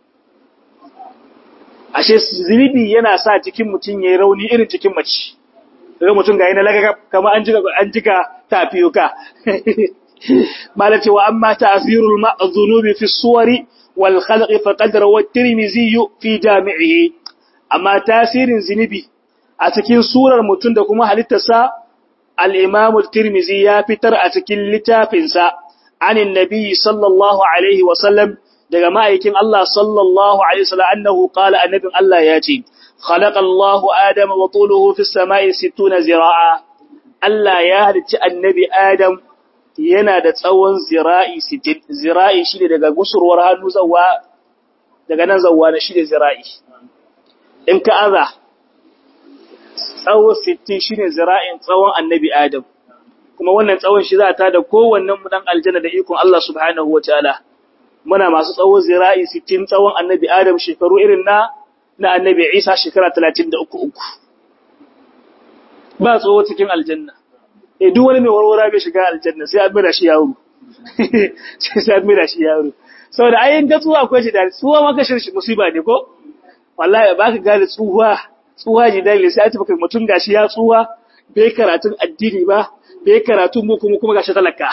ashe zinibi yana sa cikin mutun yayi rauni irin cikin mace daga mutun ga yana laga kamar an jiga an jiga tafiyuka malace wa amma ta'thirul ma'dhunubi fi suwari wal khalq faqad rawa at-tirmidhi fi jami'ihi amma tasirin zinibi a cikin surar mutun da kuma halittarsa al-imam at-tirmidhi ya fitar a cikin littafinsa anin nabi sallallahu alaihi wa sallam daga ma'aikin Allah sallallahu alaihi wasallam annahu qala annabin Allah ya ce khalaqa Allahu adama wa tuluhu fis sama'i 60 zira'a Allah ya halicci annabi Adam yana da tsawon zira'i 60 zira'i shine daga gusurwar hannu zawa daga nan zawa na shine zira'i in ka aza tsawo 60 shine zira'in tsawon annabi Adam kuma wannan tsawon shi za ta da kowannen mu dan aljanna da ikon Allah subhanahu wataala muna masu tsawo zira'i 60 tsawon annabi Adam shekaru irin na na annabi Isa shekara 33 ba tsawo cikin aljanna eh duk wani mai warwara bai shiga aljanna sai an mira shi yaro sai an mira shi yaro saboda ayin da tsuwa akwai shi da tsuwa maka shirshi musiba ne ko wallahi baka gane tsuwa tsuwa ji dalili sai a tafi kai mutum gashi ya tsuwa bai karatun addini ba bai karatun mu kuma kuma gashi talaka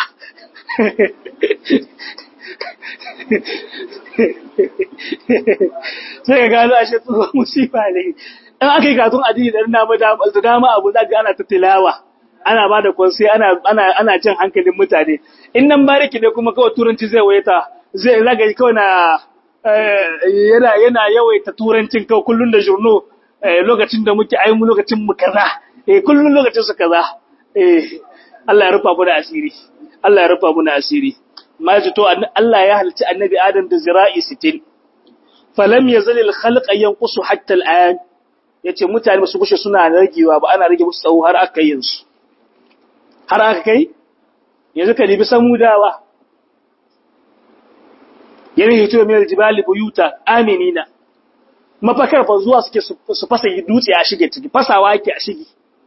sai ka gano ashe tsohon musifa ne in aka yi katun addini da na da dama abu za ga ana ta tilawa ana ba da kwanse ana ana ana jan hankalin mutane in nan bariki ne kuma kawai turanci zai wayata zai zaga kawai na yana yana yawaita turancin kawai kullun da jurno lokacin da muke ai mu lokacin mu kaza eh kullun lokacin su kaza eh Allah ya rufa mu da asiri Allah ya rufa mu da asiri ma ji to Allah ya halicci annabi Adam da zira'i 60 falam yazal al khalq yanqusu hatta al an yace mutane ba su gushe suna ragewa ba ana rage musu tsawo har aka yin su har aka kai yanzu ka dibi samudawa yana hito mai aljibali buyuta aminina mafakar fa zuwa suke su fasa dutse a shige ciki fasawa yake a shige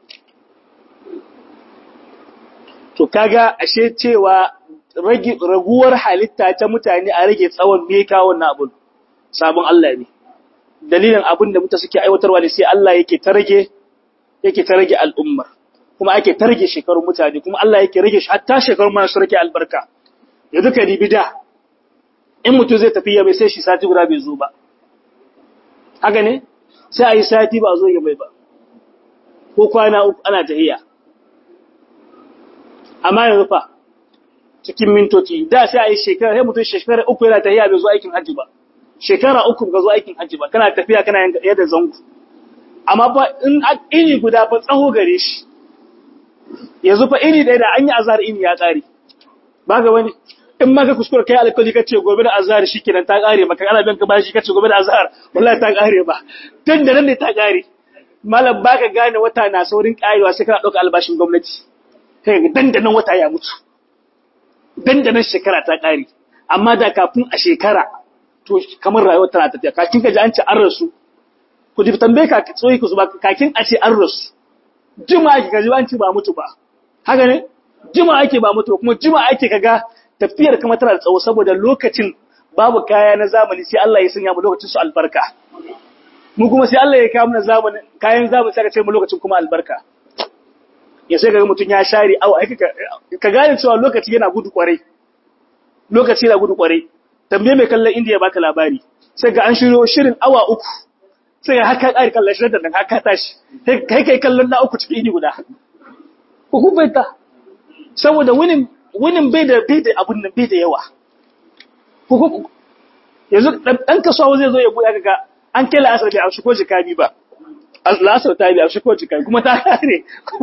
to kaga ashe cewa raguwar halitta ta mutane a rage tsawon meka wannan abun sabon Allah ne dalilin abin da mutane suke aiwatarwa ne sai Allah yake ta rage yake ta rage al'ummar kuma ake ta rage shekarun mutane kuma Allah yake rage shi hatta shekarun ma su rage albarka yanzu ka dibi da in mutum zai tafi ya bai sai shi sati guda bai zo ba haka ne sai a yi sati ba a zo ya bai ba ko kwana uku ana tahiya amma yanzu fa cikin mintoci da sai a yi shekara sai mutum shekara uku yana tafiya bai zo aikin hajji ba shekara uku ga zo aikin hajji ba kana tafiya kana yadda zango amma fa in iri guda fa tsaho gare shi yanzu fa iri ɗaya da an yi azhar ini ya ƙare ba ga wani in ma ka kuskura kai alkali ka ce gobe da azhar shikenan ta ƙare maka ana bin ka bashi ka ce gobe da azhar wallahi ta ƙare ba tun da nan ne ta ƙare malam baka gane wata na saurin ƙarewa sai kana ɗauka albashin gwamnati sai dandanan wata ya mutu dandanan shekara ta ƙare amma da kafin a shekara to kamar rayuwar tana tafiya kakin ka ji an ce an rasu ku ji tambaye ka tsoyi ku zuba kakin a ce an rasu jima ake ka ji an ce ba mutu ba haka ne jima ake ba mutu kuma jima ake kaga tafiyar kuma tana da tsawo saboda lokacin babu kaya na zamani sai Allah ya sanya mu lokacin su albarka mu kuma sai Allah ya kawo mana zamani kayan zamani sai ka ce mu lokacin kuma albarka ya sai kaga mutun ya share awa ka gane cewa lokaci yana gudu kwarai lokaci yana gudu kwarai tambaye mai kallon indiya baka labari sai ga an shiryo shirin awa uku sai haka ƙari kallon shirin da nan haka tashi kai kai kallon na uku cikin ini guda ku kubaita saboda winin winin bai da bai da abun nan bai da yawa ku yanzu dan kasuwa zai zo ya buɗe kaga an kai la'asar bai amshi ko jikabi ba la'asar ta bi amshi ko jikabi kuma ta kare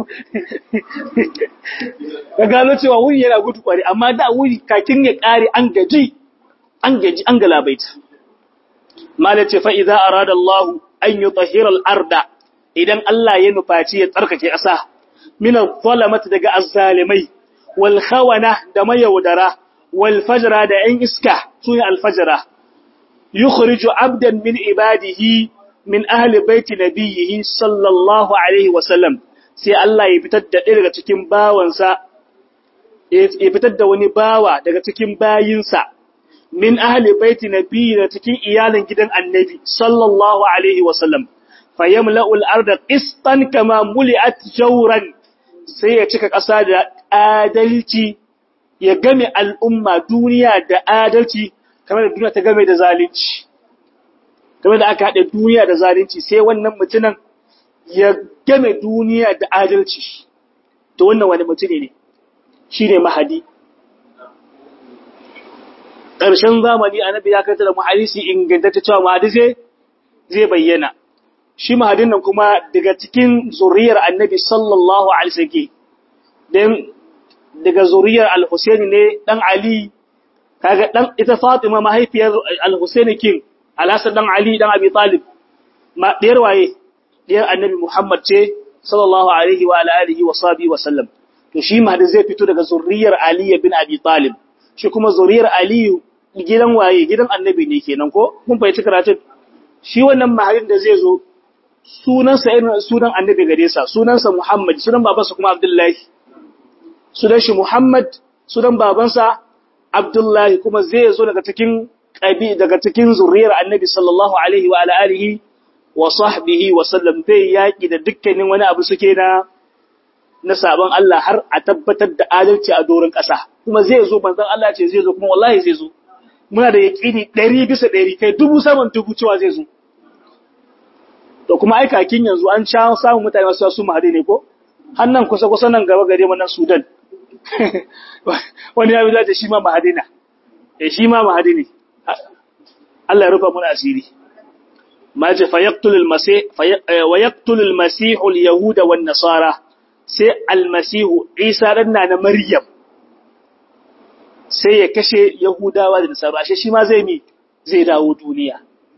ka gano cewa wuri yana gudu kwari amma da wuri kakin ya kare an gaji an gaji an galabaita mala ce fa'iza a radar Allah an yi tsahirar arda idan Allah ya nufaci ya tsarkake ƙasa, minan kwalamata daga azzalimai, wal khawana da mayaudara, wal fajira da ‘yan iska sun yi alfajira, yi abdan min ibadihi min ahli baiti nabiyihi sallallahu Alaihi wasallam, sai Allah ya fitar da ɗaya daga cikin bawansa ya fitar da wani bawa daga cikin bayinsa min ahli baiti nabi da cikin iyalin gidan annabi sallallahu alaihi wasallam fayamla'u al-arda qistan kama muli'at jawran sai ya cika ƙasa da adalci ya game al'umma duniya da adalci kamar da duniya ta game da zalunci kamar da aka haɗe duniya da zalunci sai wannan mutumin ya game duniya da adalci to wannan wani mutum ne shi ne mahadi ƙarshen zamani annabi ya kanta da mahadisi ingantacce cewa mahadi zai bayyana shi mahadin nan kuma daga cikin zuriyar annabi sallallahu alaihi wasallam dan daga zuriyar al-Husaini ne dan Ali kaga dan ita Fatima mahaifiyar al-Husaini kin al-Hasan dan Ali dan Abi Talib ma diyar waye diyar annabi Muhammad ce sallallahu alaihi wa alihi wa sahbihi wa sallam to shi mahdi zai fito daga zuriyar Ali bin Abi Talib shi kuma zuriyar Ali gidan waye gidan annabi ne kenan ko kun fahimci karatun shi wannan mahadin da zai zo sunansa irin sunan annabi gare sa sunansa Muhammad sunan babansa kuma Abdullahi sunan shi Muhammad sunan babansa Abdullahi kuma zai zo daga cikin qabi daga cikin zuriyar annabi sallallahu alaihi wa alihi wa sahbihi wa sallam zai yaki da dukkanin wani abu suke na na sabon Allah har a tabbatar da adalci a doron ƙasa kuma zai zo manzon Allah ce zai zo kuma wallahi zai zo muna da yaƙini 100 bisa 100 kai dubu saman dubu cewa zai zo to kuma ai kakin yanzu an sha samun mutane masu su mahadi ne ko hannan kusa kusa nan gaba gare mu nan Sudan wani ya bi da shi ma mahadi na eh shi ma mahadi ne Allah ya rufa mu asiri ma ce fa yaqtul al-masih wa yaqtul al-masih al-yahud wan nasara sai al-masih Isa dan na Maryam sai ya kashe yahudawa da nasara ashe shi ma zai mi zai dawo duniya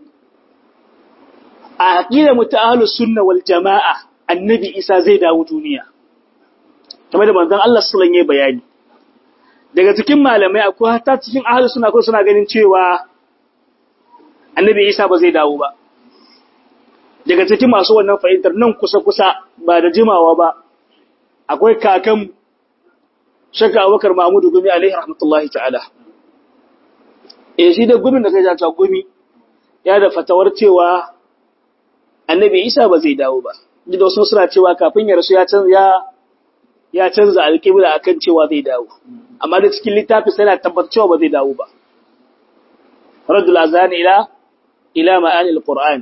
a aqida muta'ahlus sunna wal jamaa annabi Isa zai dawo duniya kamar da manzon Allah sallallahu alaihi bayani daga cikin malamai akwai hatta cikin ahlus sunna ko suna ganin cewa annabi Isa ba zai dawo ba daga cikin masu wannan fahimtar nan kusa kusa ba da jimawa ba akwai kakan shakka Abubakar Mahmudu Gumi alaihi rahmatullahi ta'ala eh shi da gumin da kai ta gumi ya da fatawar cewa annabi Isa ba zai dawo ba da wasu suna cewa kafin ya rasu ya canza ya canza alƙibla akan cewa zai dawo amma da cikin littafi sai na tabbatar cewa ba zai dawo ba radul azan ila ila ma'ani alquran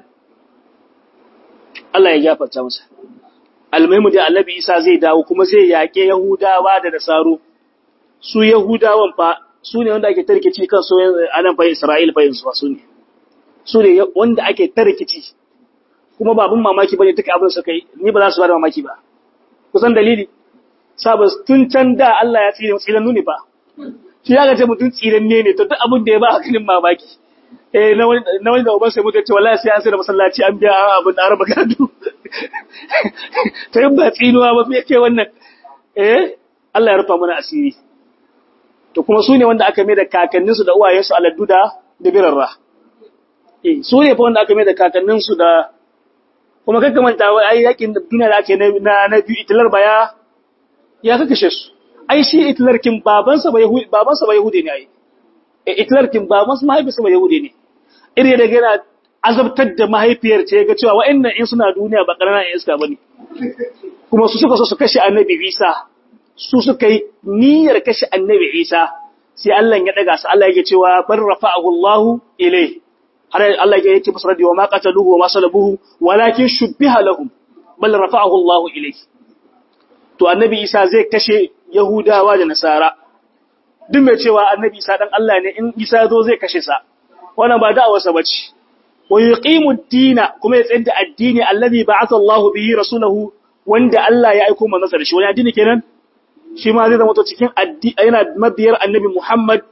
Allah ya gafarta masa almaimu da annabi Isa zai dawo kuma zai yaƙe Yahudawa da Nasaru su Yahudawan fa su ne wanda ake tarkici kan so anan fa Isra'il fa yanzu su ne su ne wanda ake tarkici kuma babun mamaki bane duka abin suka yi ni ba za su bada mamaki ba kusan dalili sabas tun can da Allah ya tsire tsiran nuni fa shi ya ga ce mutun tsiran ne ne to duk abin da ya ba hankalin mamaki eh na wani na wani da uban sai mutum ce wallahi sai an sai da masallaci an biya abin da araba gado ta yi ba tsinuwa ba me ce wannan eh Allah ya rufa mana asiri to kuma su ne wanda aka mai da kakanninsu da uwayensu aladdu da da birarra eh su ne fa wanda aka mai da kakanninsu da kuma kakka manta wai ai yakin da duniya da ake na na biyu itilar baya ya kakashe su ai shi itilar kin babansa ba yahudi babansa ba yahudi ne ai eh itilar kin babansa mahaifinsa ba yahudi ne iri da gina azabtar da mahaifiyar ce ga cewa wa'annan in suna duniya ba ƙananan iska bane kuma su suka so su kashe annabi Isa su suka yi niyyar kashe annabi Isa sai Allah ya daga su Allah yake cewa bar rafa'ahu Allahu ilai har Allah ya yake musu radiyo ma qataluhu wa ma salabuhu walakin shubbiha lahum bal rafa'ahu Allahu ilai to annabi Isa zai kashe Yahudawa da Nasara duk mai cewa annabi Isa dan Allah ne in Isa zo zai kashe sa wannan ba da'awarsa bace wa yuqimu ad-dina kuma ya tsaya da addini allazi ba'atha Allahu bihi rasulahu wanda Allah ya aika manzon da shi wani addini kenan shi ma zai zama to cikin addini yana mabiyar annabi Muhammad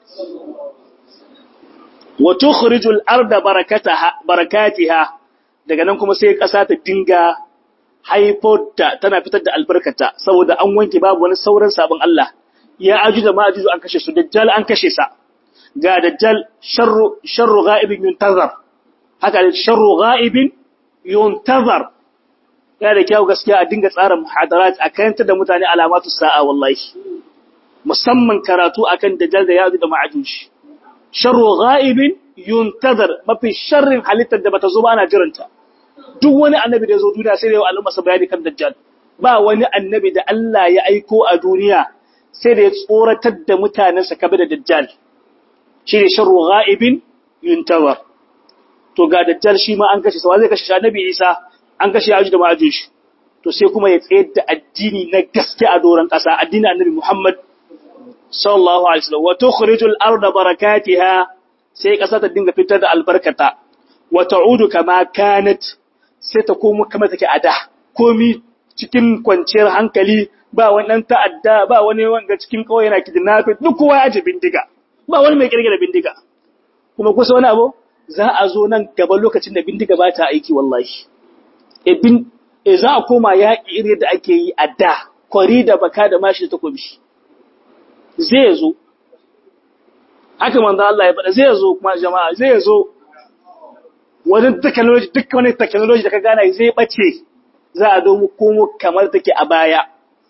wa tukhrijul arda barakataha barakatiha daga nan kuma sai kasa ta dinga haifota tana fitar da albarkata saboda an wanke babu wani sauran sabon Allah ya aju da ma'ajuju an kashe su dajjal an kashe sa ga dajjal sharru sharru ghaibin yuntazar haka sharru ghaibin yuntazar yana da kyau gaskiya a dinga tsara muhadarat a kayantar da mutane alamatu sa'a wallahi musamman karatu akan dajjal da yazu da ma'ajuj sharru ghaibin yuntazar mafi sharrin halittar da bata zo ba ana jiranta duk wani annabi da ya zo duniya sai da yau al'umma sa bayani kan dajjal ba wani annabi da Allah ya aiko a duniya sai da ya tsoratar da mutanensa kabe da dajjal shi ne sharru ghaibin yuntazar to ga dajjal shi ma an kashe sa zai kashe shi annabi Isa an kashe Ajuj da Ma'ajuj to sai kuma ya tsayar da addini na gaske a doron ƙasa addinin annabi Muhammad sallallahu alaihi wasallam wa tukhrijul arda barakatiha sai ƙasa ta dinga fitar da albarkata wa ta'udu kama kanat sai ta komo kamar take a da komi cikin kwanciyar hankali ba wani ta'adda ba wani wanga cikin kawai yana kidnapping duk kowa ya ji bindiga ba wani mai kirkira bindiga kuma kusa wani abu za a zo nan gaba lokacin da bindiga ba ta aiki wallahi e bin e za a koma yaƙi irin da ake yi a da kwari da baka da mashi da takobi zai zo haka manzo Allah ya faɗa zai zo kuma jama'a zai zo wani technology duk wani technology da ka gana zai bace za a zo mu komo kamar take a baya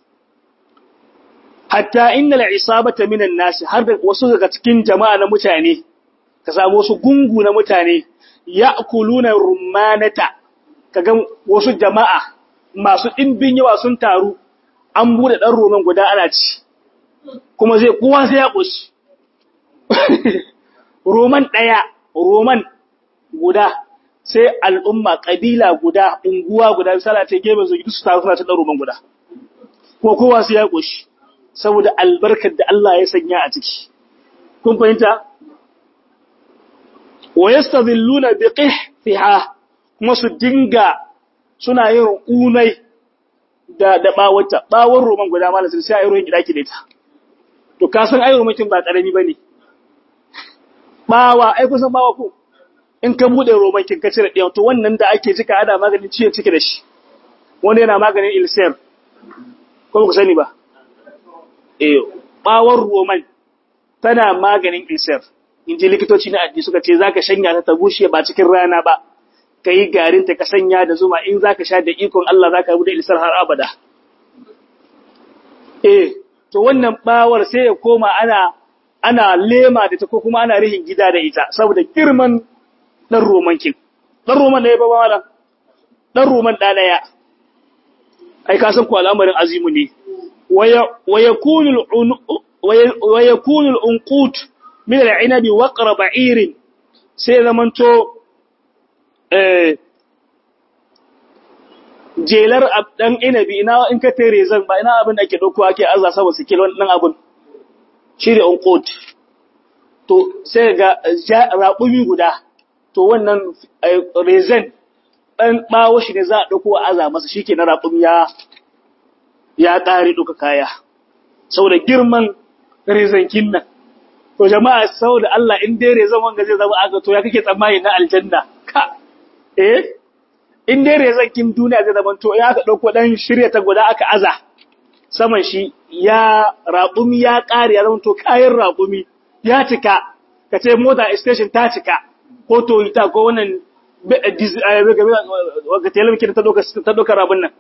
hatta innal isabata minan nas har da wasu daga cikin jama'a na mutane ka samu wasu gungu na mutane ya'kuluna rummanata kaga wasu jama'a masu dimbin yawa sun taru an bude dan roman guda ana ci kuma zai kowa sai ya koshi roman daya roman guda sai al'umma kabila guda unguwa guda misala ta gebe zo su taru suna ta dan roman guda kuma kowa sai ya koshi saboda albarkar da Allah ya sanya a ciki kun fahimta wa yastadhilluna biqihfiha kuma su dinga suna yin unai da da bawata bawon roman guda malam sai ayi ruwan gidaki da ita to ka san ayi roman kin ba karami bane bawa ai kusan bawa ko in ka bude roman kin ka cire ɗaya to wannan da ake cika ana maganin ciye cike da shi wanda yana maganin ilsir ko ku sani ba eh bawon roman tana maganin ilsir in ji likitoci na addini suka ce zaka shanya ta ta bushe ba cikin rana ba ka yi garin ta ka sanya da zuma in zaka sha da ikon Allah zaka rubuta ilsar har abada eh to wannan bawar sai ya koma ana ana lema da ta ko kuma ana rihin gida da ita saboda girman dan roman kin dan roman ne ba wala dan roman da daya ai ka san ko al'amarin azimu ne wa yakunu wa yakunu al-unqut min al-inabi waqra ba'irin sai zamanto eh jelar dan inabi ina in ka tere zan ba ina abin da ake dauko ake azza saboda su kilo dan abun shine unqut to sai ga raƙumi guda to wannan rezen dan bawo shi ne za a dauko aza masa shike na raƙumi ya ya ƙare duka kaya saboda girman rezen kinnan to jama'a saboda Allah in dai rezon wanga zai zama aka to ya kake tsammani na aljanna ka eh in dai rezon kin duniya zai zama to ya aka dauko dan shirya ta guda aka aza saman shi ya raƙumi ya ƙare ya zama to kayan raƙumi ya cika ka ce mota station ta cika ko Toyota ko wannan ga television ta doka ta doka rabun nan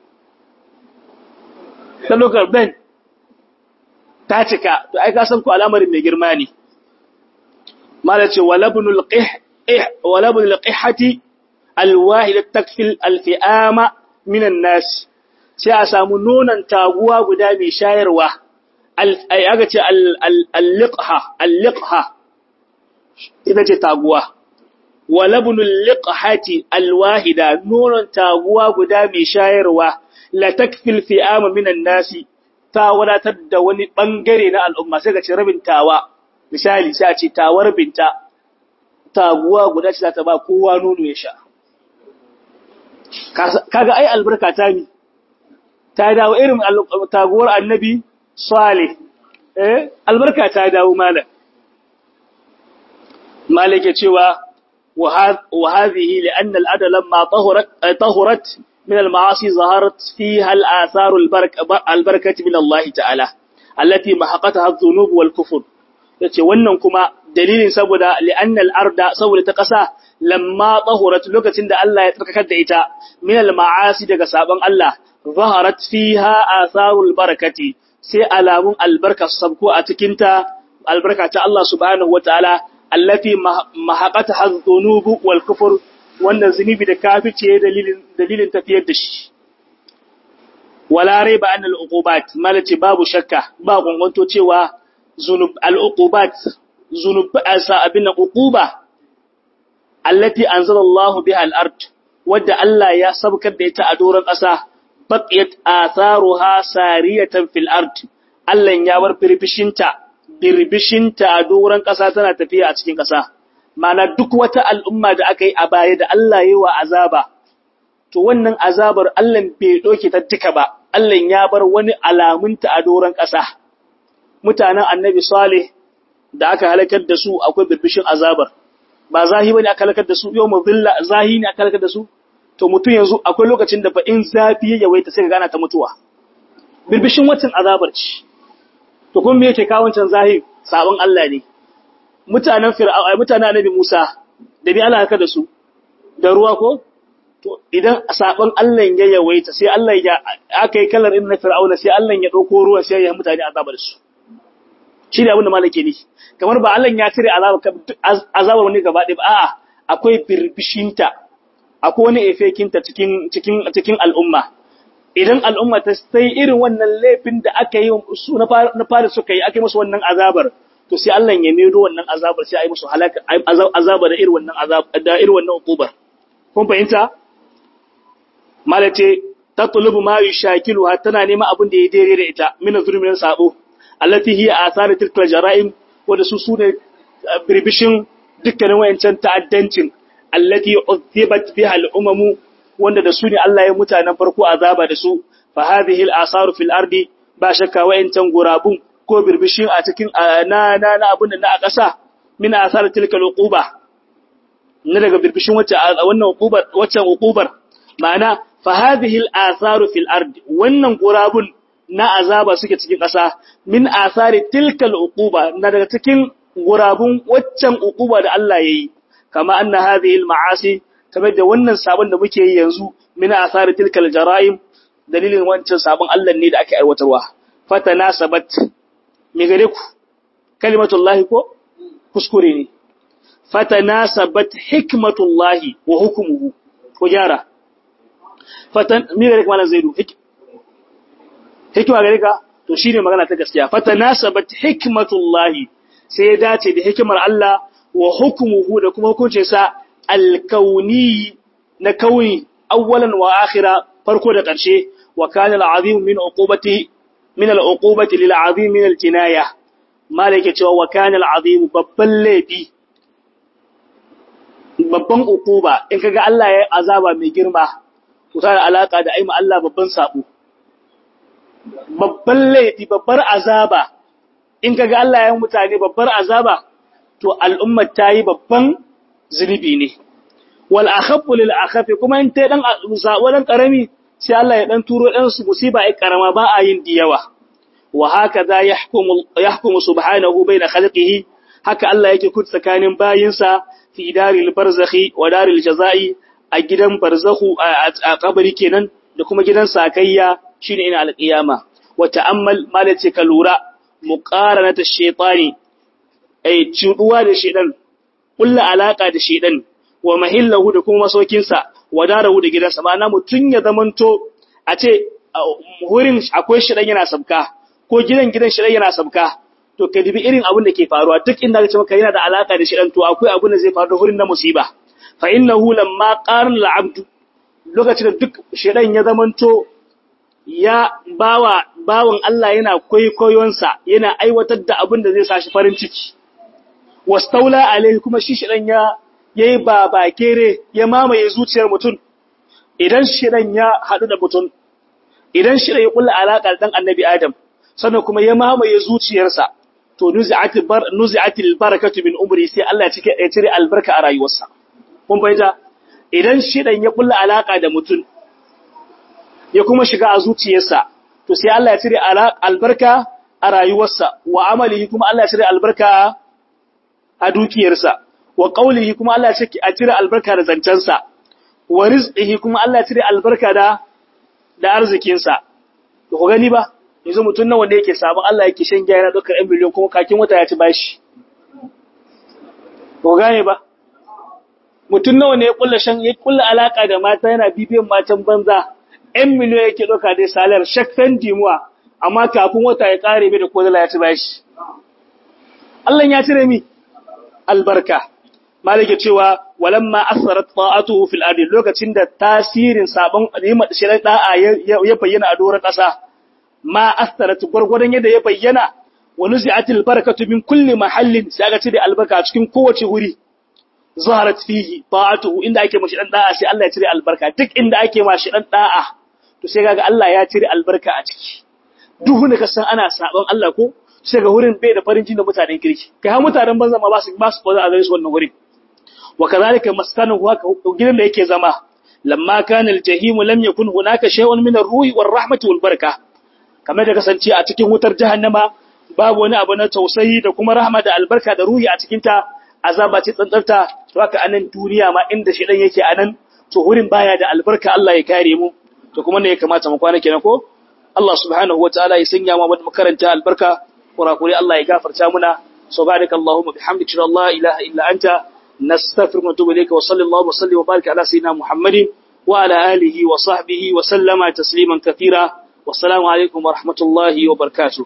ta doka ben ta cika to ai ka san ku al'amarin mai girma ne mala ce walabnul qih walabnul qihati alwahid takfil alfi'ama minan nas sai a samu nonon taguwa guda mai shayarwa ai aka ce al-liqha al-liqha ita ce taguwa walabnul liqhati alwahida nonon taguwa guda mai shayarwa la takfil fi'ama minan nasi ta wadatar da wani bangare na al'umma sai ka ce rabin tawa misali sai a ce tawar binta taguwa guda ce za ta ba kowa nono ya sha kaga ai albarka ta mi ta dawo irin taguwar annabi salih eh albarka ta dawo malam malik ya cewa wa hadhihi li'anna al-adala lamma tahurat tahurat min al-ma'asi zaharat fiha al-atharu al-barakati min Allah ta'ala allati mahaqataha adh-dhunub wal-kufr yace wannan kuma dalilin saboda li'annal arda saboda ta ƙasa lamma tahurat lokacin da Allah ya tsarkakar da ita min al ma'asi daga sabon Allah zaharat fiha atharul barakati sai alamun albarka sabko a cikin ta albarka ta Allah subhanahu wataala allati mahaqata hadhunubu wal kufur wannan zunubi da kafice dalilin dalilin tafiyar da shi wala raiba an al uqubat malaci babu shakka ba gungunto cewa zunub al uqubat zunub asa abin uquba allati anzalallahu biha al ard wadda Allah ya sabkar da ita a doron ƙasa baqiyat atharuha sariyatan fil ard Allah ya bar firbishinta birbishinta a doron ƙasa tana tafiya a cikin ƙasa mana duk wata al'umma da aka yi a baya da Allah yi wa azaba to wannan azabar Allah bai doke ta duka ba Allah ya bar wani alamunta a doron ƙasa mutanen annabi Salih da aka halakar da su akwai birbishin azabar ba zahi bane aka halakar da su yau muzilla zahi ne aka halakar da su to mutum yanzu akwai lokacin da fa in zafi ya yawaita sai ka gana ta mutuwa birbishin wacin azabar ce to kun me yake kawo wancan zahi sabon Allah ne mutanen fir'auna mutanen annabi Musa da bi Allah haka da su da ruwa ko to idan sabon Allah ya yawaita sai Allah ya aka yi kallar inna fir'auna sai Allah ya dauko ruwa sai ya mutane azabar su shi ne abin da malake ne kamar ba Allah ya cire azabar wani gaba ɗaya ba a'a akwai birbishinta akwai wani efekinta cikin cikin cikin al'umma idan al'umma ta sai irin wannan laifin da aka yi su na fara suka yi aka yi musu wannan azabar to sai Allah ya medo wannan azabar sai a yi musu halaka azaba da irin wannan azab da irin wannan ukubar kun fahimta malace tatlubu ma yushakilu tana neman abin da ya daidai da ita min zulmin sabo allati hiya athar tilkal jara'im wanda su sune birbishin dukkanin wayancan ta'addancin allati udhibat biha al-umamu wanda da su ne Allah ya mutanen farko azaba da su fa hadhihi al-asaru fil ardi ba shakka wayancan gurabun ko birbishin a cikin na na na abun da na a ƙasa min asar tilka al-uquba na daga birbishin wacce wannan uqubar waccan uqubar ma'ana fa hadhihi al-asaru fil ardi wannan gurabun na azaba suke cikin ƙasa min asari tilka al-uquba na daga cikin gurabun waccan uquba da Allah yayi kama anna hadhihi al-ma'asi kamar da wannan sabon da muke yi yanzu min asari tilkal jara'im dalilin wancan sabon Allah ne da ake aiwatarwa fatanasabat me gare ku kalimatullahi ko kuskure ne fatanasabat hikmatullahi wa hukmuhu ko gyara fatan me gare kuma zaidu hikima gare ka to shine magana ta gaskiya fatanasabat hikmatullahi sai ya dace da hikimar Allah wa hukmuhu da kuma hukuncinsa alkauni na kauni awwalan wa akhira farko da ƙarshe wa kana al'azim min uqubati min al'uqubati lil azim min al-jinaya malike cewa wa kana al'azim babban laifi babban uquba in kaga Allah ya azaba mai girma to tana alaka da aima Allah babban sabo babban laifi babbar azaba in kaga Allah ya mutane babbar azaba to al'ummar ta yi babban zunubi ne wal akhafu lil akhafi kuma in tai dan zawalan karami sai Allah ya dan turo dan su musiba ai karama ba a yin diyawa wa hakaza yahkumu yahkumu subhanahu baina khalqihi haka Allah yake kudu tsakanin bayinsa fi daril barzakhi wa daril jazai a gidan barzakhu a kabari kenan da kuma gidan sakayya shine ina alqiyama wa ta'ammal malace ka lura muqaranata shaytani ai cuduwa da shedan kulla alaka da shedan wa mahillahu da kuma masokinsa wa darahu da gidansa ma'ana mutun ya zamanto a ce wurin akwai shedan yana sabka ko gidan gidan shedan yana sabka to ka dubi irin abin da ke faruwa duk inda ka ce maka yana da alaka da shedan to akwai abin da zai faru da wurin na musiba fa innahu lamma qarna al'abd lokacin da duk shedan ya zamanto ya bawa bawan Allah yana kwaikwayonsa yana aiwatar da abin da zai sa shi farin ciki wastaula alaihi kuma shi shidan ya yayi babakere ya mamaye zuciyar mutum idan shidan ya hadu da mutum idan shidan ya kulla alaka dan annabi adam sannan kuma ya mamaye zuciyarsa to nuzi'atil bar nuzi'atil barakatu min umri sai Allah ya cike ya cire albarka a rayuwarsa kun fahimta idan shidan ya kulla alaka da mutum ya kuma shiga a zuciyarsa to sai Allah ya cire albarka a rayuwarsa wa amalihi kuma Allah ya cire albarka a dukiyarsa wa qawlihi kuma Allah ya ce a cire albarka da zancensa wa rizqihi kuma Allah ya cire albarka da da arzikinsa to ku gani ba yanzu mutun nan wanda yake sabon Allah yake shan giya yana dokar 1 miliyan kuma kakin wata ya ci bashi ko gane ba mutun nawa ne ya kulla shan ya kulla alaka da mata yana bibiyan matan banza 1 miliyan yake doka dai salar shakkan dimuwa amma kafin wata ya kare bai da kodala ya ci bashi Allah ya cire mi albarka malike cewa walamma asarat ta'atuhu fil ardi lokacin da tasirin sabon ni'imar shirin da'a ya bayyana a doron kasa ma asarat gurgurdan yadda ya bayyana wa nuzi'atil barakatu min kulli mahallin sai aka cire albarka a cikin kowace wuri zaharat fihi ta'atuhu inda ake mashi dan da'a sai Allah ya cire albarka duk inda ake mashi dan da'a to sai kaga Allah ya cire albarka a ciki duhu ne ka san ana sabon Allah ko sai ga wurin bai da farin jini da mutanen kirki kai har mutanen banza ma ba su ba su a gare su wannan wurin wa kadhalika maskanu haka gidan da yake zama lamma kana aljahim lam yakun hunaka shay'un min ar-ruhi war-rahmati wal-baraka kamar da kasance a cikin wutar jahannama babu wani abu na tausayi da kuma rahma da albarka da ruhi a cikin ta azaba ce tsantsarta to haka anan duniya ma inda shi dan yake anan to wurin baya da albarka Allah ya kare mu to kuma ne ya kamata mu kwana kenan ko Allah subhanahu wataala ya sanya mu makaranta albarka kurakuri Allah ya gafarta muna subhanaka allahumma bihamdika la ilaha illa anta nastaghfiruka wa natubu ilayka wa sallallahu wa sallim wa barik ala sayyidina muhammadin wa ala alihi wa sahbihi wa sallama tasliman katira wassalamu alaikum wa rahmatullahi wa barakatuh